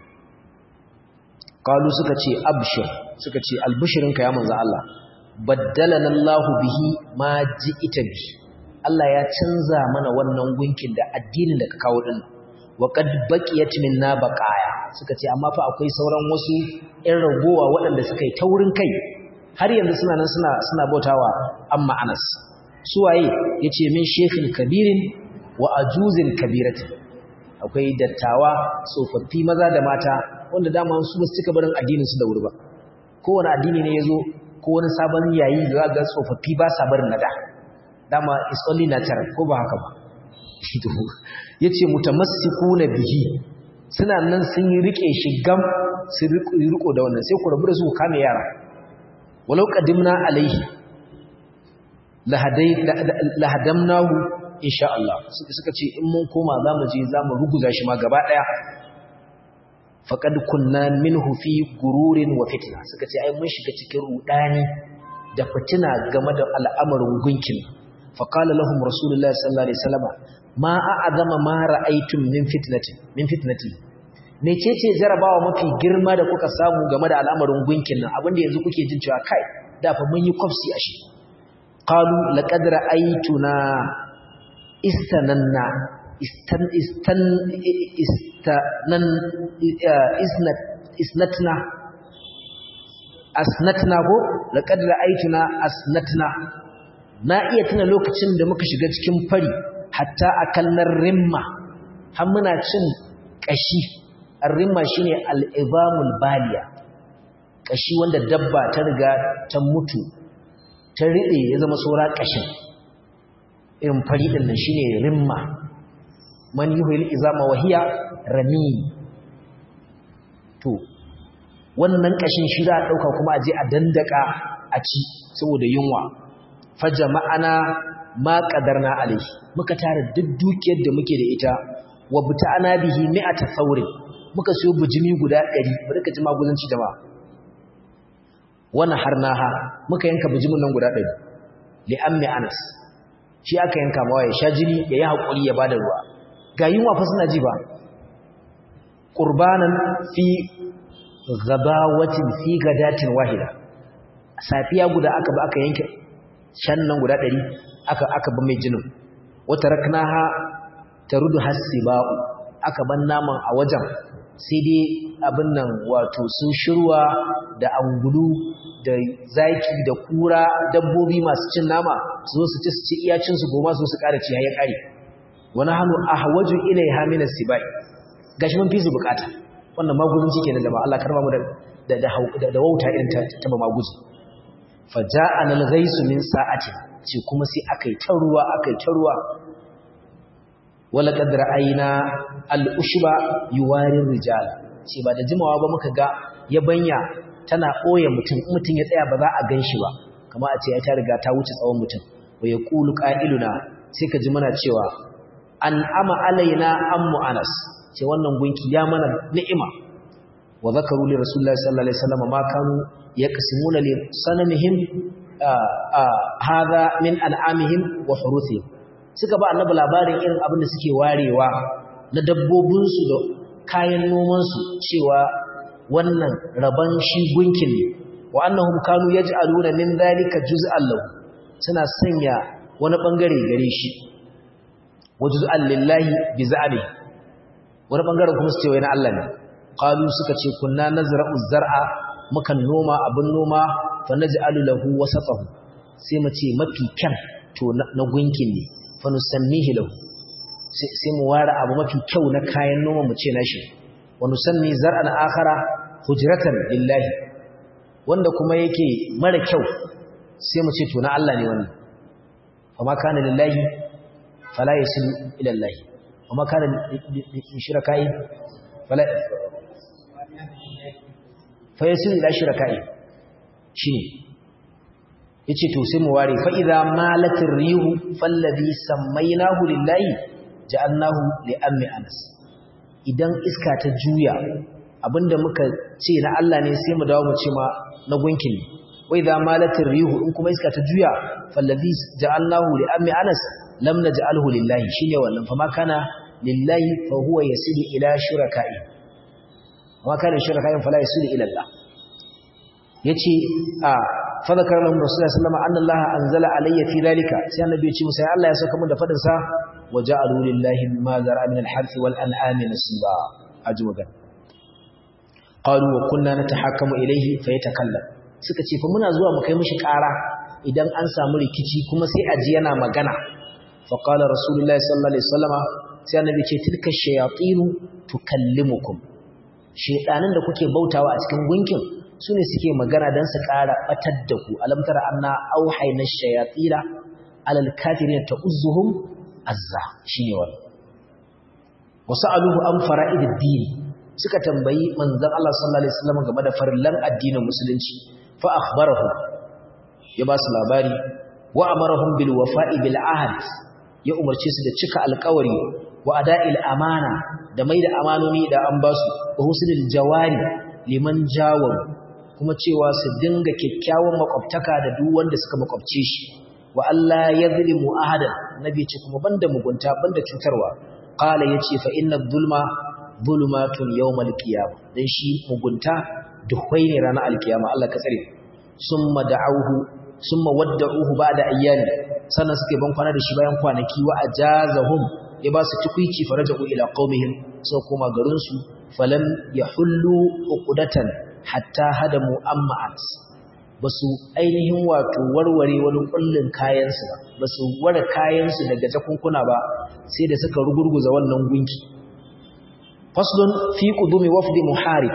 qalu suka ce abshir suka ce albushirinka ya manzo Allah baddalana Allahu bihi ma ji'ita bi Allah ya canza mana wannan gunkin da addinin da ka kawo din wa qad baqiyat minna baqaya suka ce amma fa akwai sauran wasu ƴan ragowa waɗanda suka yi taurin kai har yanzu suna nan suna suna bautawa amma Anas su waye yace min shekhin kabirin wa ajuzin kabiratin akwai dattawa tsofaffi maza da mata wanda dama su ba su cika barin addinin su da wuri ba kowane addini ne yazo ko wani sabon yayi da ga tsofaffi ba sa barin nada dama is only natural ko ba haka ba yace mutamassikuna bihi suna nan sun yi rike shi gam su riko da wannan sai ku rabu da su kame yara walau qadimna alaihi lahadai lahadamnahu insha Allah suka ce in mun koma zamu je zamu ruguza shi ma gaba daya faqad kunna minhu fi gururin wa fitna suka ce ai mun shiga cikin rudani da fitina game da al'amarin gunkin faqala lahum rasulullahi sallallahu alaihi wasallam ma a'azama ma ra'aytum min fitnatin min fitnati mecece jarabawa mafi girma da kuka samu game da al'amarin gunkin nan abinda yanzu kuke jin cewa kai da fa mun yi kwafsi a shi qalu laqad ra'aytuna istananna istan istan istanan isnat isnatna asnatna ko laqad ra'aytuna asnatna na iya tuna lokacin da muka shiga cikin fari hatta akallar rimma har muna cin kashi ar-rimma shine al-ibamul baliya kashi wanda dabba ta riga ta mutu ta ride ya zama saura kashin irin fari din nan shine rimma man yuhil izama wahiya rami to wannan kashin shi za a dauka kuma a je a dandaka a ci saboda yunwa fajama'ana ma qadarna alaihi muka tara duk dukiyar da muke da ita wa buta'ana bihi mi'ata thawrin muka siyo bijimi guda 100 bari ka ji maguzanci da ba wana harnaha muka yanka bijimin nan guda 100 li ammi anas shi aka yanka mawa ya sha jini ya yi hakuri ya bada ruwa ga yunwa fa suna ji ba qurbanan fi gabawatin fi gadatin wahida safiya guda aka ba aka yanke shan nan guda ɗari aka aka ba mai jinin wata raknaha tarudu hasiba'u aka ban naman a wajen sai dai abin nan wato sun shirwa da angulu da zaki da kura dabbobi masu cin nama su zo su ci su ci iyacin su goma su su ƙara ci ya ƙare wani hannu ahwaju ilaiha min as-sibai gashi mun fi su bukata wannan maguzin kenan da ba Allah karba mu da da da wauta irin ta ta maguzi faja'ana al-ghaisu min sa'ati ce kuma sai akai ta ruwa akai ta ruwa wala qad ra'ayna al-ushba yuwari rijal ce ba da jimawa ba muka ga yabanya tana boye mutum mutum ya tsaya ba za a ganshi ba kamar a ce ya ta riga ta wuce tsawon mutum wa yaqulu qa'iluna sai ka ji muna cewa an ama alaina ammu anas ce wannan gunki ya mana ni'ima wa zakaru li rasulullahi sallallahu alaihi wasallam ma kanu yaqsimuna li sanamihim hadha min an'amihim wa huruthihim suka ba annabi labarin irin abin da suke warewa na dabbobin su da kayan noman su cewa wannan raban shi gunkin ne wa annahum kanu yaj'aluna min dhalika juz'an lahu suna sanya wani bangare gare shi wa juz'an lillahi bi za'bi wani bangaren kuma su ce wai na Allah ne qalu suka ce kunna nazra'u zar'a mukan noma abin noma fa naj'alu lahu wasatahu sai mu ce mafi kyan to na gunkin ne fa nusammihi lahu sai mu ware abu mafi kyau na kayan noma mu ce nashi wa nusammi zar'an akhara hujratan lillahi wanda kuma yake mara kyau sai mu ce to na Allah ne wannan amma kana lillahi fala yasilu ila Allah amma kana shirkai fala fa yasilu ila shirkai shine yace to sai mu ware fa idza malatir rihu fallazi sammaynahu lillahi ja'alnahu li ammi anas idan iska ta juya abinda muka ce na Allah ne sai mu dawo mu ce ma na gunkin ne wai za malatin rihu in kuma iska ta juya fallazi ja'alnahu li ammi anas lam naj'alhu lillahi shine wannan fa ma kana lillahi fa huwa yasilu ila shuraka'i ma kana shuraka'in fala yasilu ila Allah yace a fa zakara lahum rasulullahi sallallahu alaihi wasallam anna Allah anzala alayya fi dhalika sai annabi ya ce musa ya Allah ya saka mun da fadin sa وجعلوا لله ما ذرأ من الحرث والأنعام نصيبا أجمعا قالوا وكنا نتحكم إليه فيتكلم suka ce fa muna zuwa mu kai mishi ƙara idan an samu rikici kuma sai aji yana magana fa qala rasulullahi sallallahu alaihi wasallama sai annabi ce tilka shayatin tukallimukum shedanin da kuke bautawa a cikin gunkin sune suke magana dan su ƙara batar da ku alam tara anna auhayna shayatila alal kafirin ta'uzzuhum azza shine wannan wasa'aluhu an fara'idid din suka tambayi manzon Allah sallallahu alaihi wasallam game da farillan addinin musulunci fa akhbarahu ya ba su labari wa amarahum bil wafa'i bil ahd ya umarce su da cika alƙawari wa ada'il amana da mai da amanoni da an ba su wa husnul jawari liman jawaru kuma cewa su dinga kyakkyawan makwabtaka da duk wanda suka makwabce shi wa Allah ya zulimu ahadan nabi ce kuma banda mugunta banda cutarwa qala yace fa inna dhulma dhulumatun yawmal qiyamah dan shi mugunta duhwai ne ranar alkiyama Allah ka tsare summa da'awhu summa wadda'uhu ba'da ayyami sannan suke ban kwana da shi bayan kwanaki wa ajazahum ya ba su tukuici faraja'u ila qaumihim sai kuma garin su falam yahullu uqdatan hatta hadamu amma'at ba su ainihin wato warware wani kullun kayansu ba ba su ware kayansu daga jakunkuna ba sai da suka rugurguza wannan gunki faslun fi qudumi wafdi muharib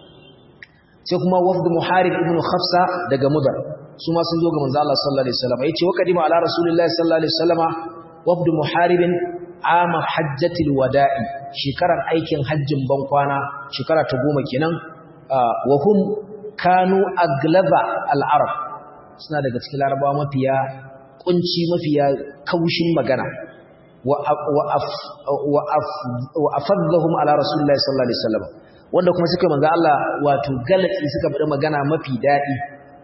sai kuma wafdi muharib ibn khafsa daga mudar su ma sun zo ga manzo Allah sallallahu alaihi wasallam yace wa kadima ala rasulillahi sallallahu alaihi wasallama wafdi muharibin ama hajjatil wada'i shekarar aikin hajjin bankwana shekara ta goma kenan wa hum kanu aglaba al'arab suna daga cikin larabawa mafiya kunci mafiya kaushin magana wa afadhahum ala rasulillahi sallallahu alaihi wasallam wanda kuma suka manzo Allah wato galatsi suka bada magana mafi dadi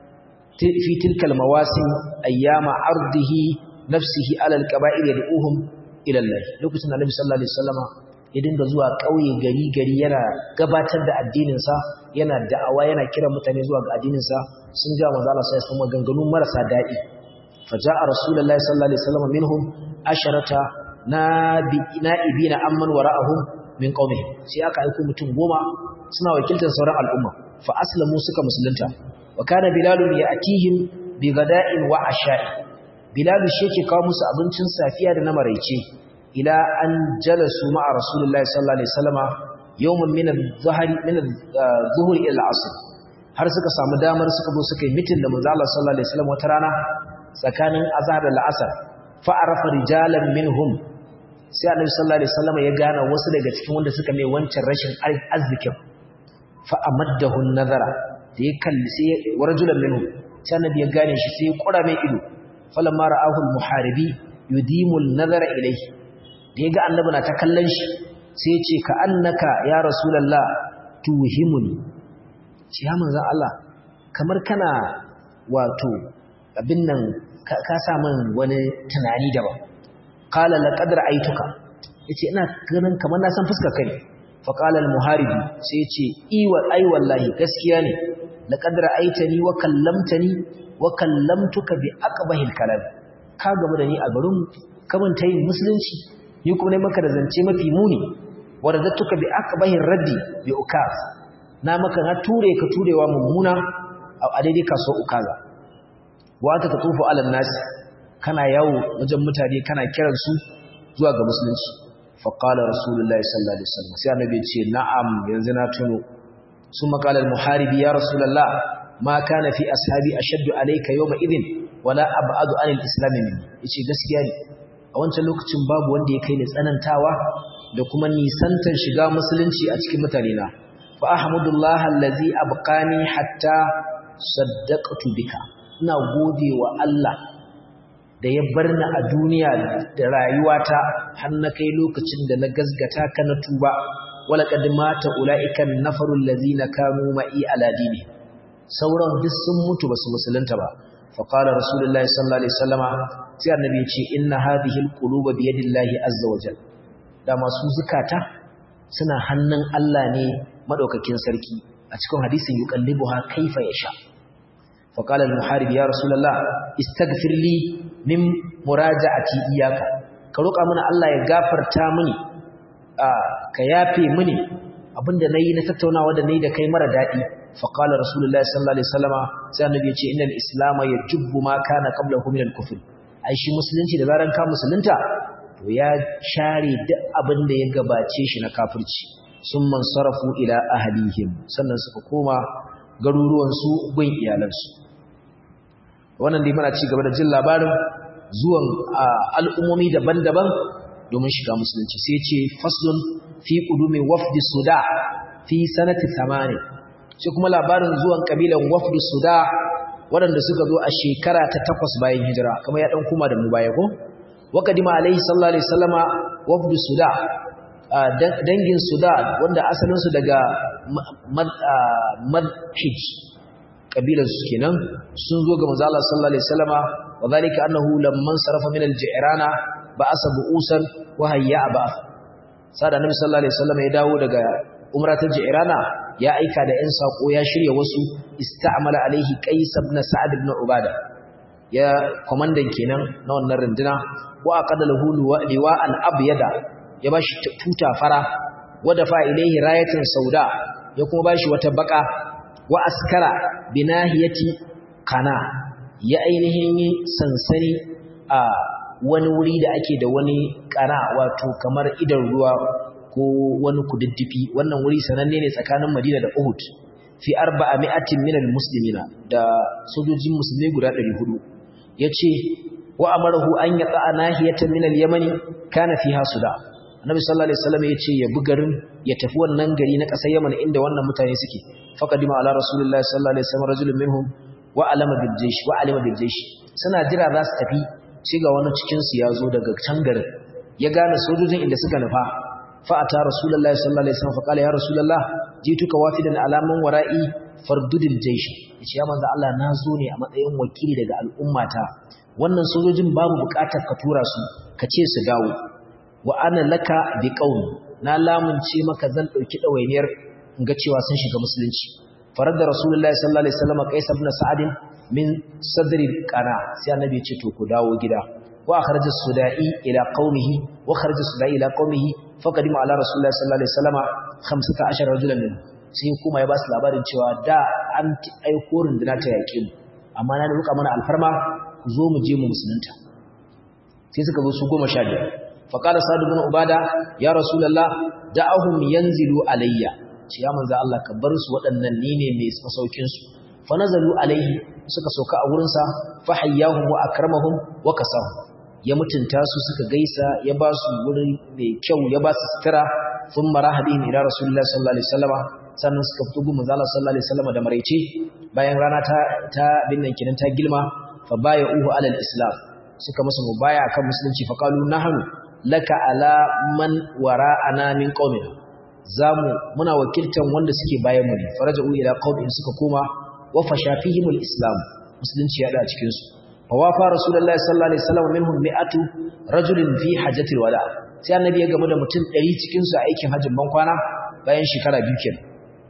fi tilkal mawasim ayyama ardihi nafsihi ala alqaba'ir yad'uhum ila Allah lokacin Annabi sallallahu alaihi wasallama ya dinga zuwa ƙauye gari gari yana gabatar da addinin sa yana da'awa yana kira mutane zuwa ga addinin sa sun ga manzo Allah sai kuma ganganu marasa dadi faja'a rasulullahi sallallahu alaihi wasallam minhum asharata na'ibina amman wara'ahum min qaumihim sai aka aika mutum goma suna wakiltar sauran al'umma fa aslamu suka musulunta wa kana bilal ya'tihim bi gada'in wa asha'i bilal shi yake kawo musu abincin safiya da na maraice ila an jalasu ma'a rasulullahi sallallahu alaihi wasallama yawman min adh-dhahri min adh-dhuhri ila al-'asr har suka samu damar suka zo suka yi mitin da manzo Allah sallallahu alaihi wasallam wata rana tsakanin azhar da al-'asr fa arafa rijalan minhum sai annabi sallallahu alaihi wasallam ya gane wasu daga cikin wanda suka mai wancan rashin arzikin fa amaddahu nazara da ya kalli sai warajulan minhu sai annabi ya gane shi sai ya kura mai ido falamma ra'ahu al-muharibi yudimu an-nazara ilayhi da ya ga annabi na ta kallon shi sai ya ce ka annaka ya rasulullah tuhimuni shi ya manzon Allah kamar kana wato abin nan ka sa min wani tunani daban qala laqad ra'aytuka yace ina ganin kamar na san fuskar kai fa qala al-muharibi sai yace i wa ai wallahi gaskiya ne laqad ra'aytani wa kallamtani wa kallamtuka bi aqbahil kalam ka gaba da ni a garin kaman tayin musulunci ni kuma ne maka da zance mafi muni wa radattuka bi aqbahir raddi bi ukaz na maka na ture ka turewa mummuna a daidai kaso ukaza wa anta tatufu ala nas kana yawo wajen mutane kana kiransu zuwa ga musulunci fa qala rasulullahi sallallahu alaihi wasallam sai annabi ce na'am yanzu na tuno ثم قال المحارب يا رسول الله ما كان في أصحابي أشد عليك يومئذ ولا أبعد عن الإسلام مني yace gaskiya ne a wancan lokacin babu wanda ya kai ni tsanantawa da kuma nisantar shiga musulunci a cikin mutane na fa ahmudullah allazi abqani hatta saddaqtu bika ina gode wa Allah da ya bar ni a duniya da rayuwata har na kai lokacin da na gazgata ka na tuba wala qad mata ulaika nafarul ladina kanu ma'i ala dini sauran duk sun mutu basu musulunta ba fa qala rasulullahi sallallahu alaihi wasallama sai annabi ya ce inna hadhihi alquluba bi yadillahi azza wajal da masu zukata suna hannun Allah ne madaukakin sarki a cikin hadisin yuqallibuha kaifa yasha fa qala al-muharib ya rasulullah istaghfir li min muraja'ati iyaka ka roƙa mana Allah ya gafarta mini ka yafe mini abinda nayi na tattaunawa da nayi da kai mara dadi fa qala rasulullahi sallallahu alaihi wasallama sai annabi ya ce innal islam yajubbu ma kana qablahu min al-kufr ai shi musulunci da zaran ka musulunta to ya share duk abin da ya gabace shi na kafirci sun man sarafu ila ahlihim sannan suka koma garuruwan su gun iyalansu wannan dai muna ci gaba da jin labarin zuwan al'ummomi daban-daban domin shiga musulunci sai ce faslun fi qudumi wafdi suda fi sanati 8 sai kuma labarin zuwan kabilan wafdi suda waɗanda suka zo a shekara ta takwas bayan hijira kamar ya ɗan kuma da mu baya ko waƙadima alaihi sallallahu alaihi sallama wafdu suda dangin suda wanda asalinsu daga madhij ƙabilarsu kenan sun zo ga manzala sallallahu alaihi sallama wa zalika annahu lamman sarafa min al-ji'rana ba'asa bu'usan wa hayya ba'ath sada nabi sallallahu alaihi sallama ya dawo daga umratul ji'rana ya aika da ‘yan saƙo ya shirya wasu ista'amala alaihi qais ibn sa'ad ibn ubada ya komandan kenan na wannan runduna wa aqada lahu liwa al-abyada ya bashi tuta fara wa dafa ilaihi rayatan sauda ya kuma bashi wata baka wa askara binahiyati kana ya ainihin yi sansani a wani wuri da ake da wani kana wato kamar idan ruwa ko wani kududdufi wannan wuri sananne ne tsakanin Madina da Uhud fi arba'a mi'atin minal muslimina da sojojin musulmai guda 400 yace wa amarahu an yata nahiyatan minal yamani kana fiha suda annabi sallallahu alaihi wasallam yace ya bi garin ya tafi wannan gari na kasar Yaman inda wannan mutane suke faqadima ala rasulillahi sallallahu alaihi wasallam rajulun minhum wa alama bil jaysh wa alima bil jaysh suna jira za su tafi sai ga wani cikin su ya zo daga can garin ya gane sojojin inda suka nufa فأتى رسول الله صلى الله عليه وسلم فقال يا رسول الله جئتك وافدا على من ورائي فردد الجيش yace ya manzo Allah na zo ne a matsayin wakili daga al'ummata wannan sojojin babu bukatar ka tura su ka ce su dawo wa ana laka bi qaumi na lamunce maka zan dauki dawainiyar in ga cewa sun shiga musulunci faradda rasulullahi sallallahu alaihi wasallam qais ibn sa'ad min sadri qana sai annabi ya ce to ku dawo gida wa akhraja sudai ila qaumihi wa kharaja sudai ila qaumihi faqadima ala rasulullahi sallallahu alaihi wasallam 15 rajulan min sai kuma ya ba su labarin cewa da an aiko runduna ta yaƙe mu amma na ruka mana alfarma ku zo mu je mu musulunta sai suka zo su 15 faqala sa'd ibn ubada ya rasulullah da'ahum yanzilu alayya ce ya manzo Allah ka bar su waɗannan ni ne mai masaukin su fa nazalu alayhi suka sauka a wurin sa fa hayyahum wa akramahum wa kasahum ya mutunta su suka gaisa ya ba su wuri mai kyau ya ba su sutura sun mara hadin ila rasulullah sallallahu alaihi wasallama sannan suka fito gun manzo Allah sallallahu alaihi wasallama da maraice bayan rana ta ta binnan kinan ta gilma fa baya uhu alal islam suka musu mubaya kan musulunci fa qalu nahnu laka ala man wara'ana min qaumina zamu muna wakiltan wanda suke bayan mu ne faraja'u ila qaumin suka koma wa fashafihimul islam musulunci ya da cikin su fawafa rasulullahi sallallahu alaihi wasallam minhum mi'atu rajulin fi hajjatil wada sai annabi ya gamu da mutum 100 cikin su a aikin hajjin ban kwana bayan shekara biyu kenan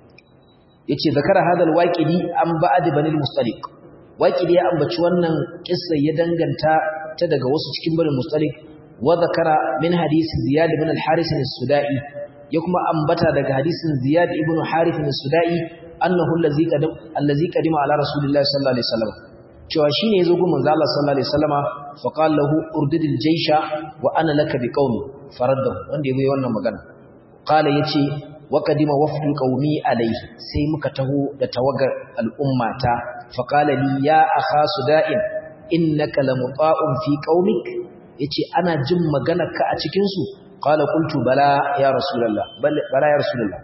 yace zakara hadal waqidi an ba'd banil mustaliq waqidi ya ambaci wannan kissa ya danganta ta daga wasu cikin banil mustaliq wa zakara min hadisi ziyad ibn al-haris as-sudai ya kuma ambata daga hadisin ziyad ibn harith as-sudai annahu allazi qadim allazi qadima ala rasulillahi sallallahu alaihi wasallam cewa shine yazo gun manzo Allah sallallahu alaihi wasallama fa qala lahu urdidil jaysha wa ana laka biqaumi faraddahu wanda yayi wannan magana qala yace wa qadima wafdu qaumi alayhi sai muka taho da tawagar al'ummata fa qala li ya akha suda'in innaka lamuta'un fi qaumik yace ana jin maganarka a cikin su qala qultu bala ya rasulullah bala ya rasulullah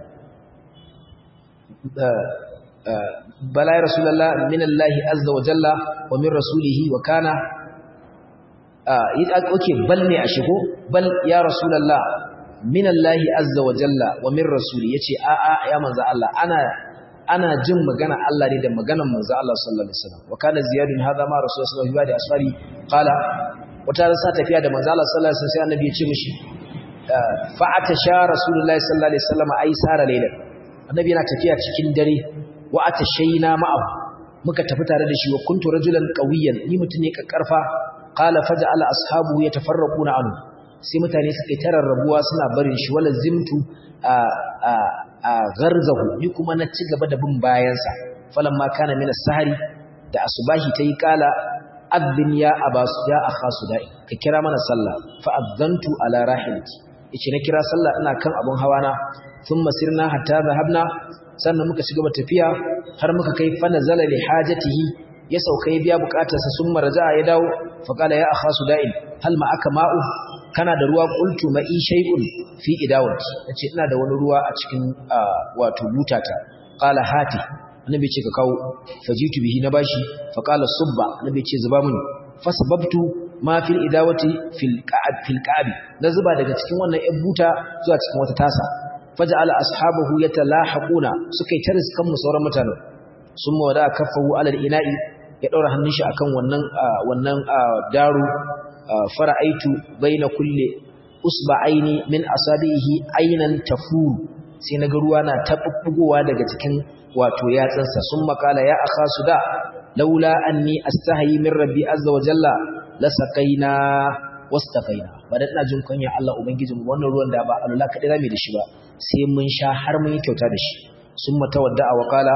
bala ya rasulullah min Allah azza wa jalla wa min rasulihi wa kana okay bal ne a shigo bal ya rasulullah min Allah azza wa jalla wa min rasuli yace a a ya manzo Allah ana ana jin magana Allah ne da maganar manzo Allah sallallahu alaihi wasallam wa kana ziyadun hadha ma rasul sallallahu alaihi wasallam qala wata sa tafiya da manzo Allah sallallahu alaihi wasallam sai annabi ya ce mishi fa'ata sha rasulullahi sallallahu alaihi wasallam ai sara layla annabi yana tafiya cikin dare wa atashayna ma'ahu muka tafi tare da shi wa kuntu rajulan qawiyan ni mutun ne kakkarfa qala faja'ala ashabu yatafarraquna anhu sai mutane suka yi tararrabuwa suna barin shi wala zimtu a a a garzahu ni kuma na ci gaba da bin bayansa falamma kana min as-sahari da asubahi tayi kala adhin ya abas ya akha sudai ka kira mana sallah fa adhantu ala rahilati yace na kira sallah ina kan abun hawana thumma sirna hatta dhahabna sannan muka ci gaba tafiya har muka kai fa nazala li hajatihi ya sauka ya biya bukatarsa summa raja'a ya dawo fa qala ya akha sudai hal ma aka ma'u kana da ruwa qultu ma'i shay'un fi idawati yace ina da wani ruwa a cikin wato butata qala hati annabi ce ka kawo fajitu bihi na bashi fa qala subba annabi ce zuba mini fasababtu ma fil idawati fil qa'ab fil qa'ab na zuba daga cikin wannan yan buta zuwa cikin wata tasa faja'ala ashabahu yatalahaquna suka yi tariskan mu sauran mutanen summa wada kaffahu ala al-ina'i ya daura hannun shi akan wannan wannan daru fara'aitu baina kulli usba'aini min asabihi aynan tafuru sai naga ruwa na tabbugowa daga cikin wato yatsansa sun makala ya akha suda laula anni astahi min rabbi azza wa jalla la saqaina wastaqaina badan ina jin kunya Allah ubangijin mu wannan ruwan da ba Allah kadai zamu da shi ba sai mun sha har mun yi kyauta da shi sun matawadda wa qala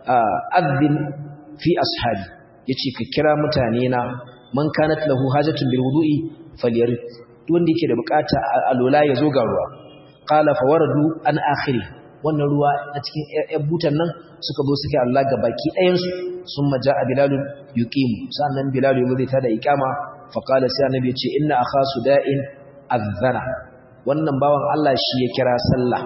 adhin fi ashabi yace ka kira mutane na man kanat lahu hajatun bil wudu'i falyarid wanda yake da bukata alola ya zo ga ruwa qala fawaradu an akhiri wannan ruwa na cikin ƴan butan nan suka zo suke Allah ga baki ɗayan su summa jaa bilal yuqim sannan bilal yazo zai tada iqama fa qala sai annabi yace inna akha suda'in azana wannan bawan Allah shi ya kira sallah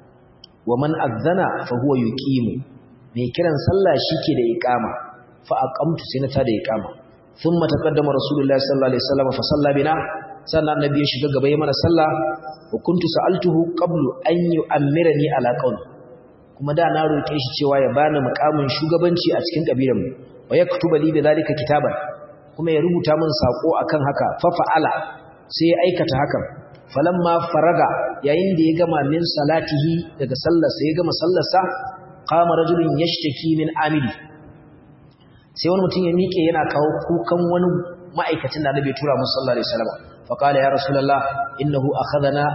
wa man azana fa huwa yuqim mai kiran sallah shike da iqama fa aqamtu sai na tada iqama thumma taqaddama rasulullahi sallallahu alaihi wasallam fa salla bina sannan annabi ya shiga gaba ya mana sallah wa kuntu sa'altuhu qablu an yu'ammirani ala qawl kuma da na roke shi cewa ya bani mukamin shugabanci a cikin kabilan mu wa yaktuba li bidhalika kitaban kuma ya rubuta min sako akan haka fa fa'ala sai ya aikata hakan falamma faraga yayin da ya gama min salatihi daga sallarsa ya gama sallarsa qama rajulun yashtaki min amili sai wani mutum ya miƙe yana kawo kukan wani ma'aikacin da Annabi ya tura musu sallallahu alaihi wasallam fa qala ya rasulullah innahu akhadhana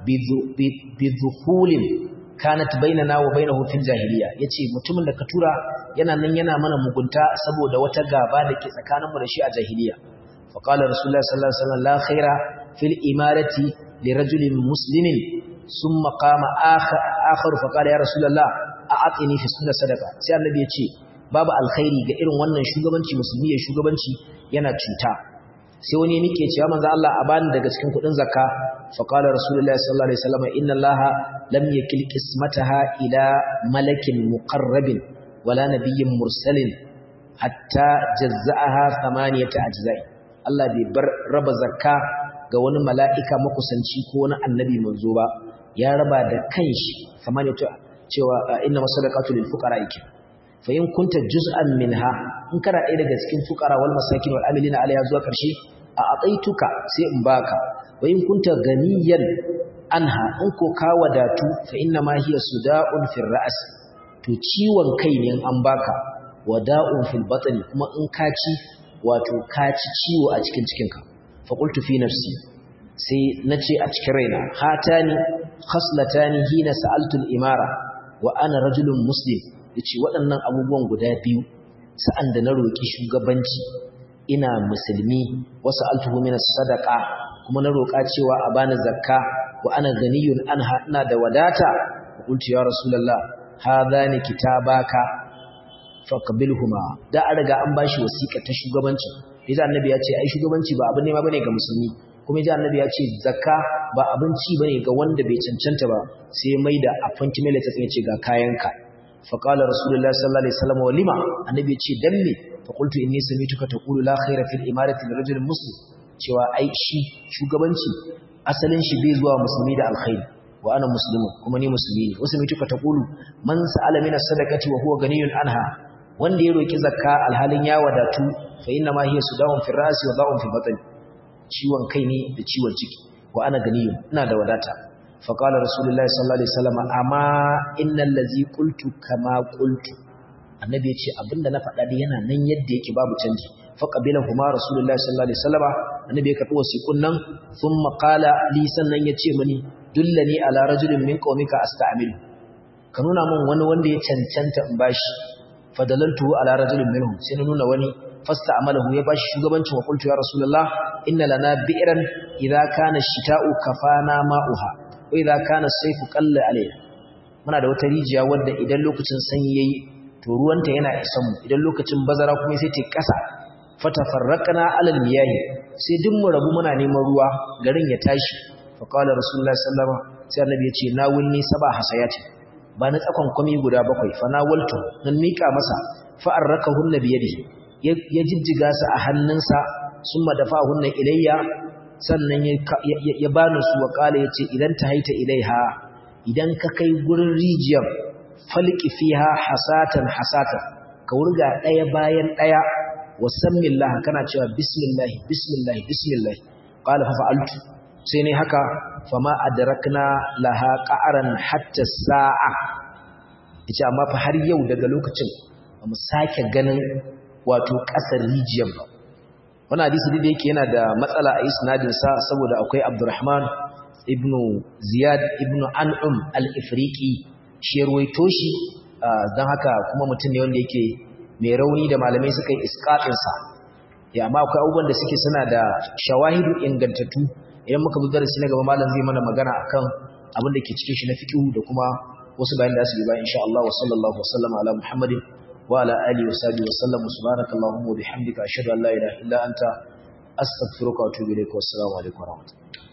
bi dhuhulin kanat bainana wa bainahu fil jahiliya yace mutumin da ka tura yana nan yana mana mugunta saboda wata gaba da ke tsakaninmu da shi a jahiliya fa qala rasulullah sallallahu alaihi wasallam la khaira fil imarati li rajulin muslimin thumma qama akhar fa qala ya rasulullah a'atini fi sunna sadaqa sai annabi yace babu alkhairi ga irin wannan shugabanci musulmi ya shugabanci yana cuta sai wani ya nike cewa manzo Allah a bani daga cikin kudin zakka fa qala rasulullahi sallallahu alaihi wasallam inna allaha lam yakil qismataha ila malakin muqarrabin wala nabiyyin mursalin hatta jazza'aha thamaniyata ajza'i Allah bai bar raba zakka ga wani mala'ika makusanci ko wani annabi manzo ba ya raba da kanshi thamaniyata cewa inna masadaqatu lil fuqara ikin fa in kunta juz'an minha in kana ɗaya daga cikin fuqara wal masakin wal amilina alayha zuwa karshe a ataituka sai in baka wa in kunta ganiyan anha in ko ka wadatu fa inna ma hiya suda'un fil ra's to ciwon kai ne an baka wada'un fil batni kuma in ka ci wato ka ci ciwo a cikin cikinka fa qultu fi nafsi sai nace a cikin raina hatani khaslatani hina sa'altu al imara wa ana rajulun muslim yace waɗannan abubuwan guda biyu sa'an da na roki shugabanci ina musulmi wasu altuhu min sadaqa kuma na roka cewa a bani zakka wa ana ganiyun anha ina da wadata qultu ya rasulullah hadhani kitabaka faqbilhuma da an riga an bashi wasiƙa ta shugabanci yaji annabi ya ce ai shugabanci ba abin nema bane ga musulmi kuma yaji annabi ya ce zakka ba abinci bane ga wanda bai cancanta ba sai mai da appointment letter sai ya ce ga kayanka faqala rasulullahi sallallahu alaihi wasallam walima annabi ya ce dan me fa qultu inni samituka taqulu la khaira fil imarati lirajulin muslim cewa ai shi shugabanci asalin shi bai zuwa musulmi da alkhairi wa ana muslimun kuma ni musulmi ne wasu mituka taqulu man sa'ala min as-sadaqati wa huwa ganiyun anha wanda ya roki zakka alhalin ya wadatu fa inna ma hiya sudawun fi ra'si wa da'un fi batn ciwon kai ne da ciwon ciki wa ana ganiyun ina da wadata fa qala rasulullahi sallallahu alaihi wasallam amma innal ladzi qultu kama qultu annabi ya ce abinda na faɗa dai yana nan yadda yake babu canji fa qabila huma rasulullahi sallallahu alaihi wasallam annabi ya karɓi wasiqun nan thumma qala li sannan ya ce mani dullani ala rajulin min qaumika asta'milu ka nuna min wani wanda ya cancanta in bashi fadalantu ala rajulin minhum sai na nuna wani fasta'amalahu ya bashi shugabancin wa qultu ya rasulullah inna lana bi'ran idza kana ash-shita'u kafana ma'uha wa idza kana as-sayfu qalla alayna muna da wata rijiya wadda idan lokacin sanyi yayi to ruwanta yana isan mu idan lokacin bazara kuma sai ta kasa fatafarraqna alal miyahi sai duk mu rabu muna neman ruwa garin ya tashi fa qala rasulullahi sallallahu alaihi wasallam sai annabi ya ce na wulni saba hasayati ba na tsakon kwami guda bakwai fa na waltu nan mika masa fa arrakahunna bi yadihi ya jijjiga su a hannunsa summa dafa'ahunna ilayya sannan ya bani su wa kala yace idan ta haita ilaiha idan ka kai gurin rijiyar falki fiha hasatan hasatan ka wurga daya bayan daya wasammillah kana cewa bismillah bismillah bismillah qala fa fa'altu sai ne haka fama adrakna laha qa'ran hatta sa'a yace amma fa har yau daga lokacin ba mu sake ganin wato kasar rijiyar ba wannan hadisi da yake yana da matsala a isnadin sa saboda akwai Abdurrahman ibn Ziyad ibn An'um al-Ifriqi shi ruwaito shi dan haka kuma mutum ne wanda yake mai rauni da malamai suka yi isqatin sa ya amma akwai abubuwan da suke suna da shawahidu ingantattu idan muka zo darasi na gaba malam zai mana magana akan abin da ke cikin shi na fiqh da kuma wasu bayan da su yi ba insha Allah wa sallallahu wa sallama ala Muhammadin wa ala alihi wa sahbihi wa sallam subhanakallahumma wa bihamdika ashhadu an la ilaha illa anta astaghfiruka wa atubu ilaik wa assalamu alaikum wa rahmatullahi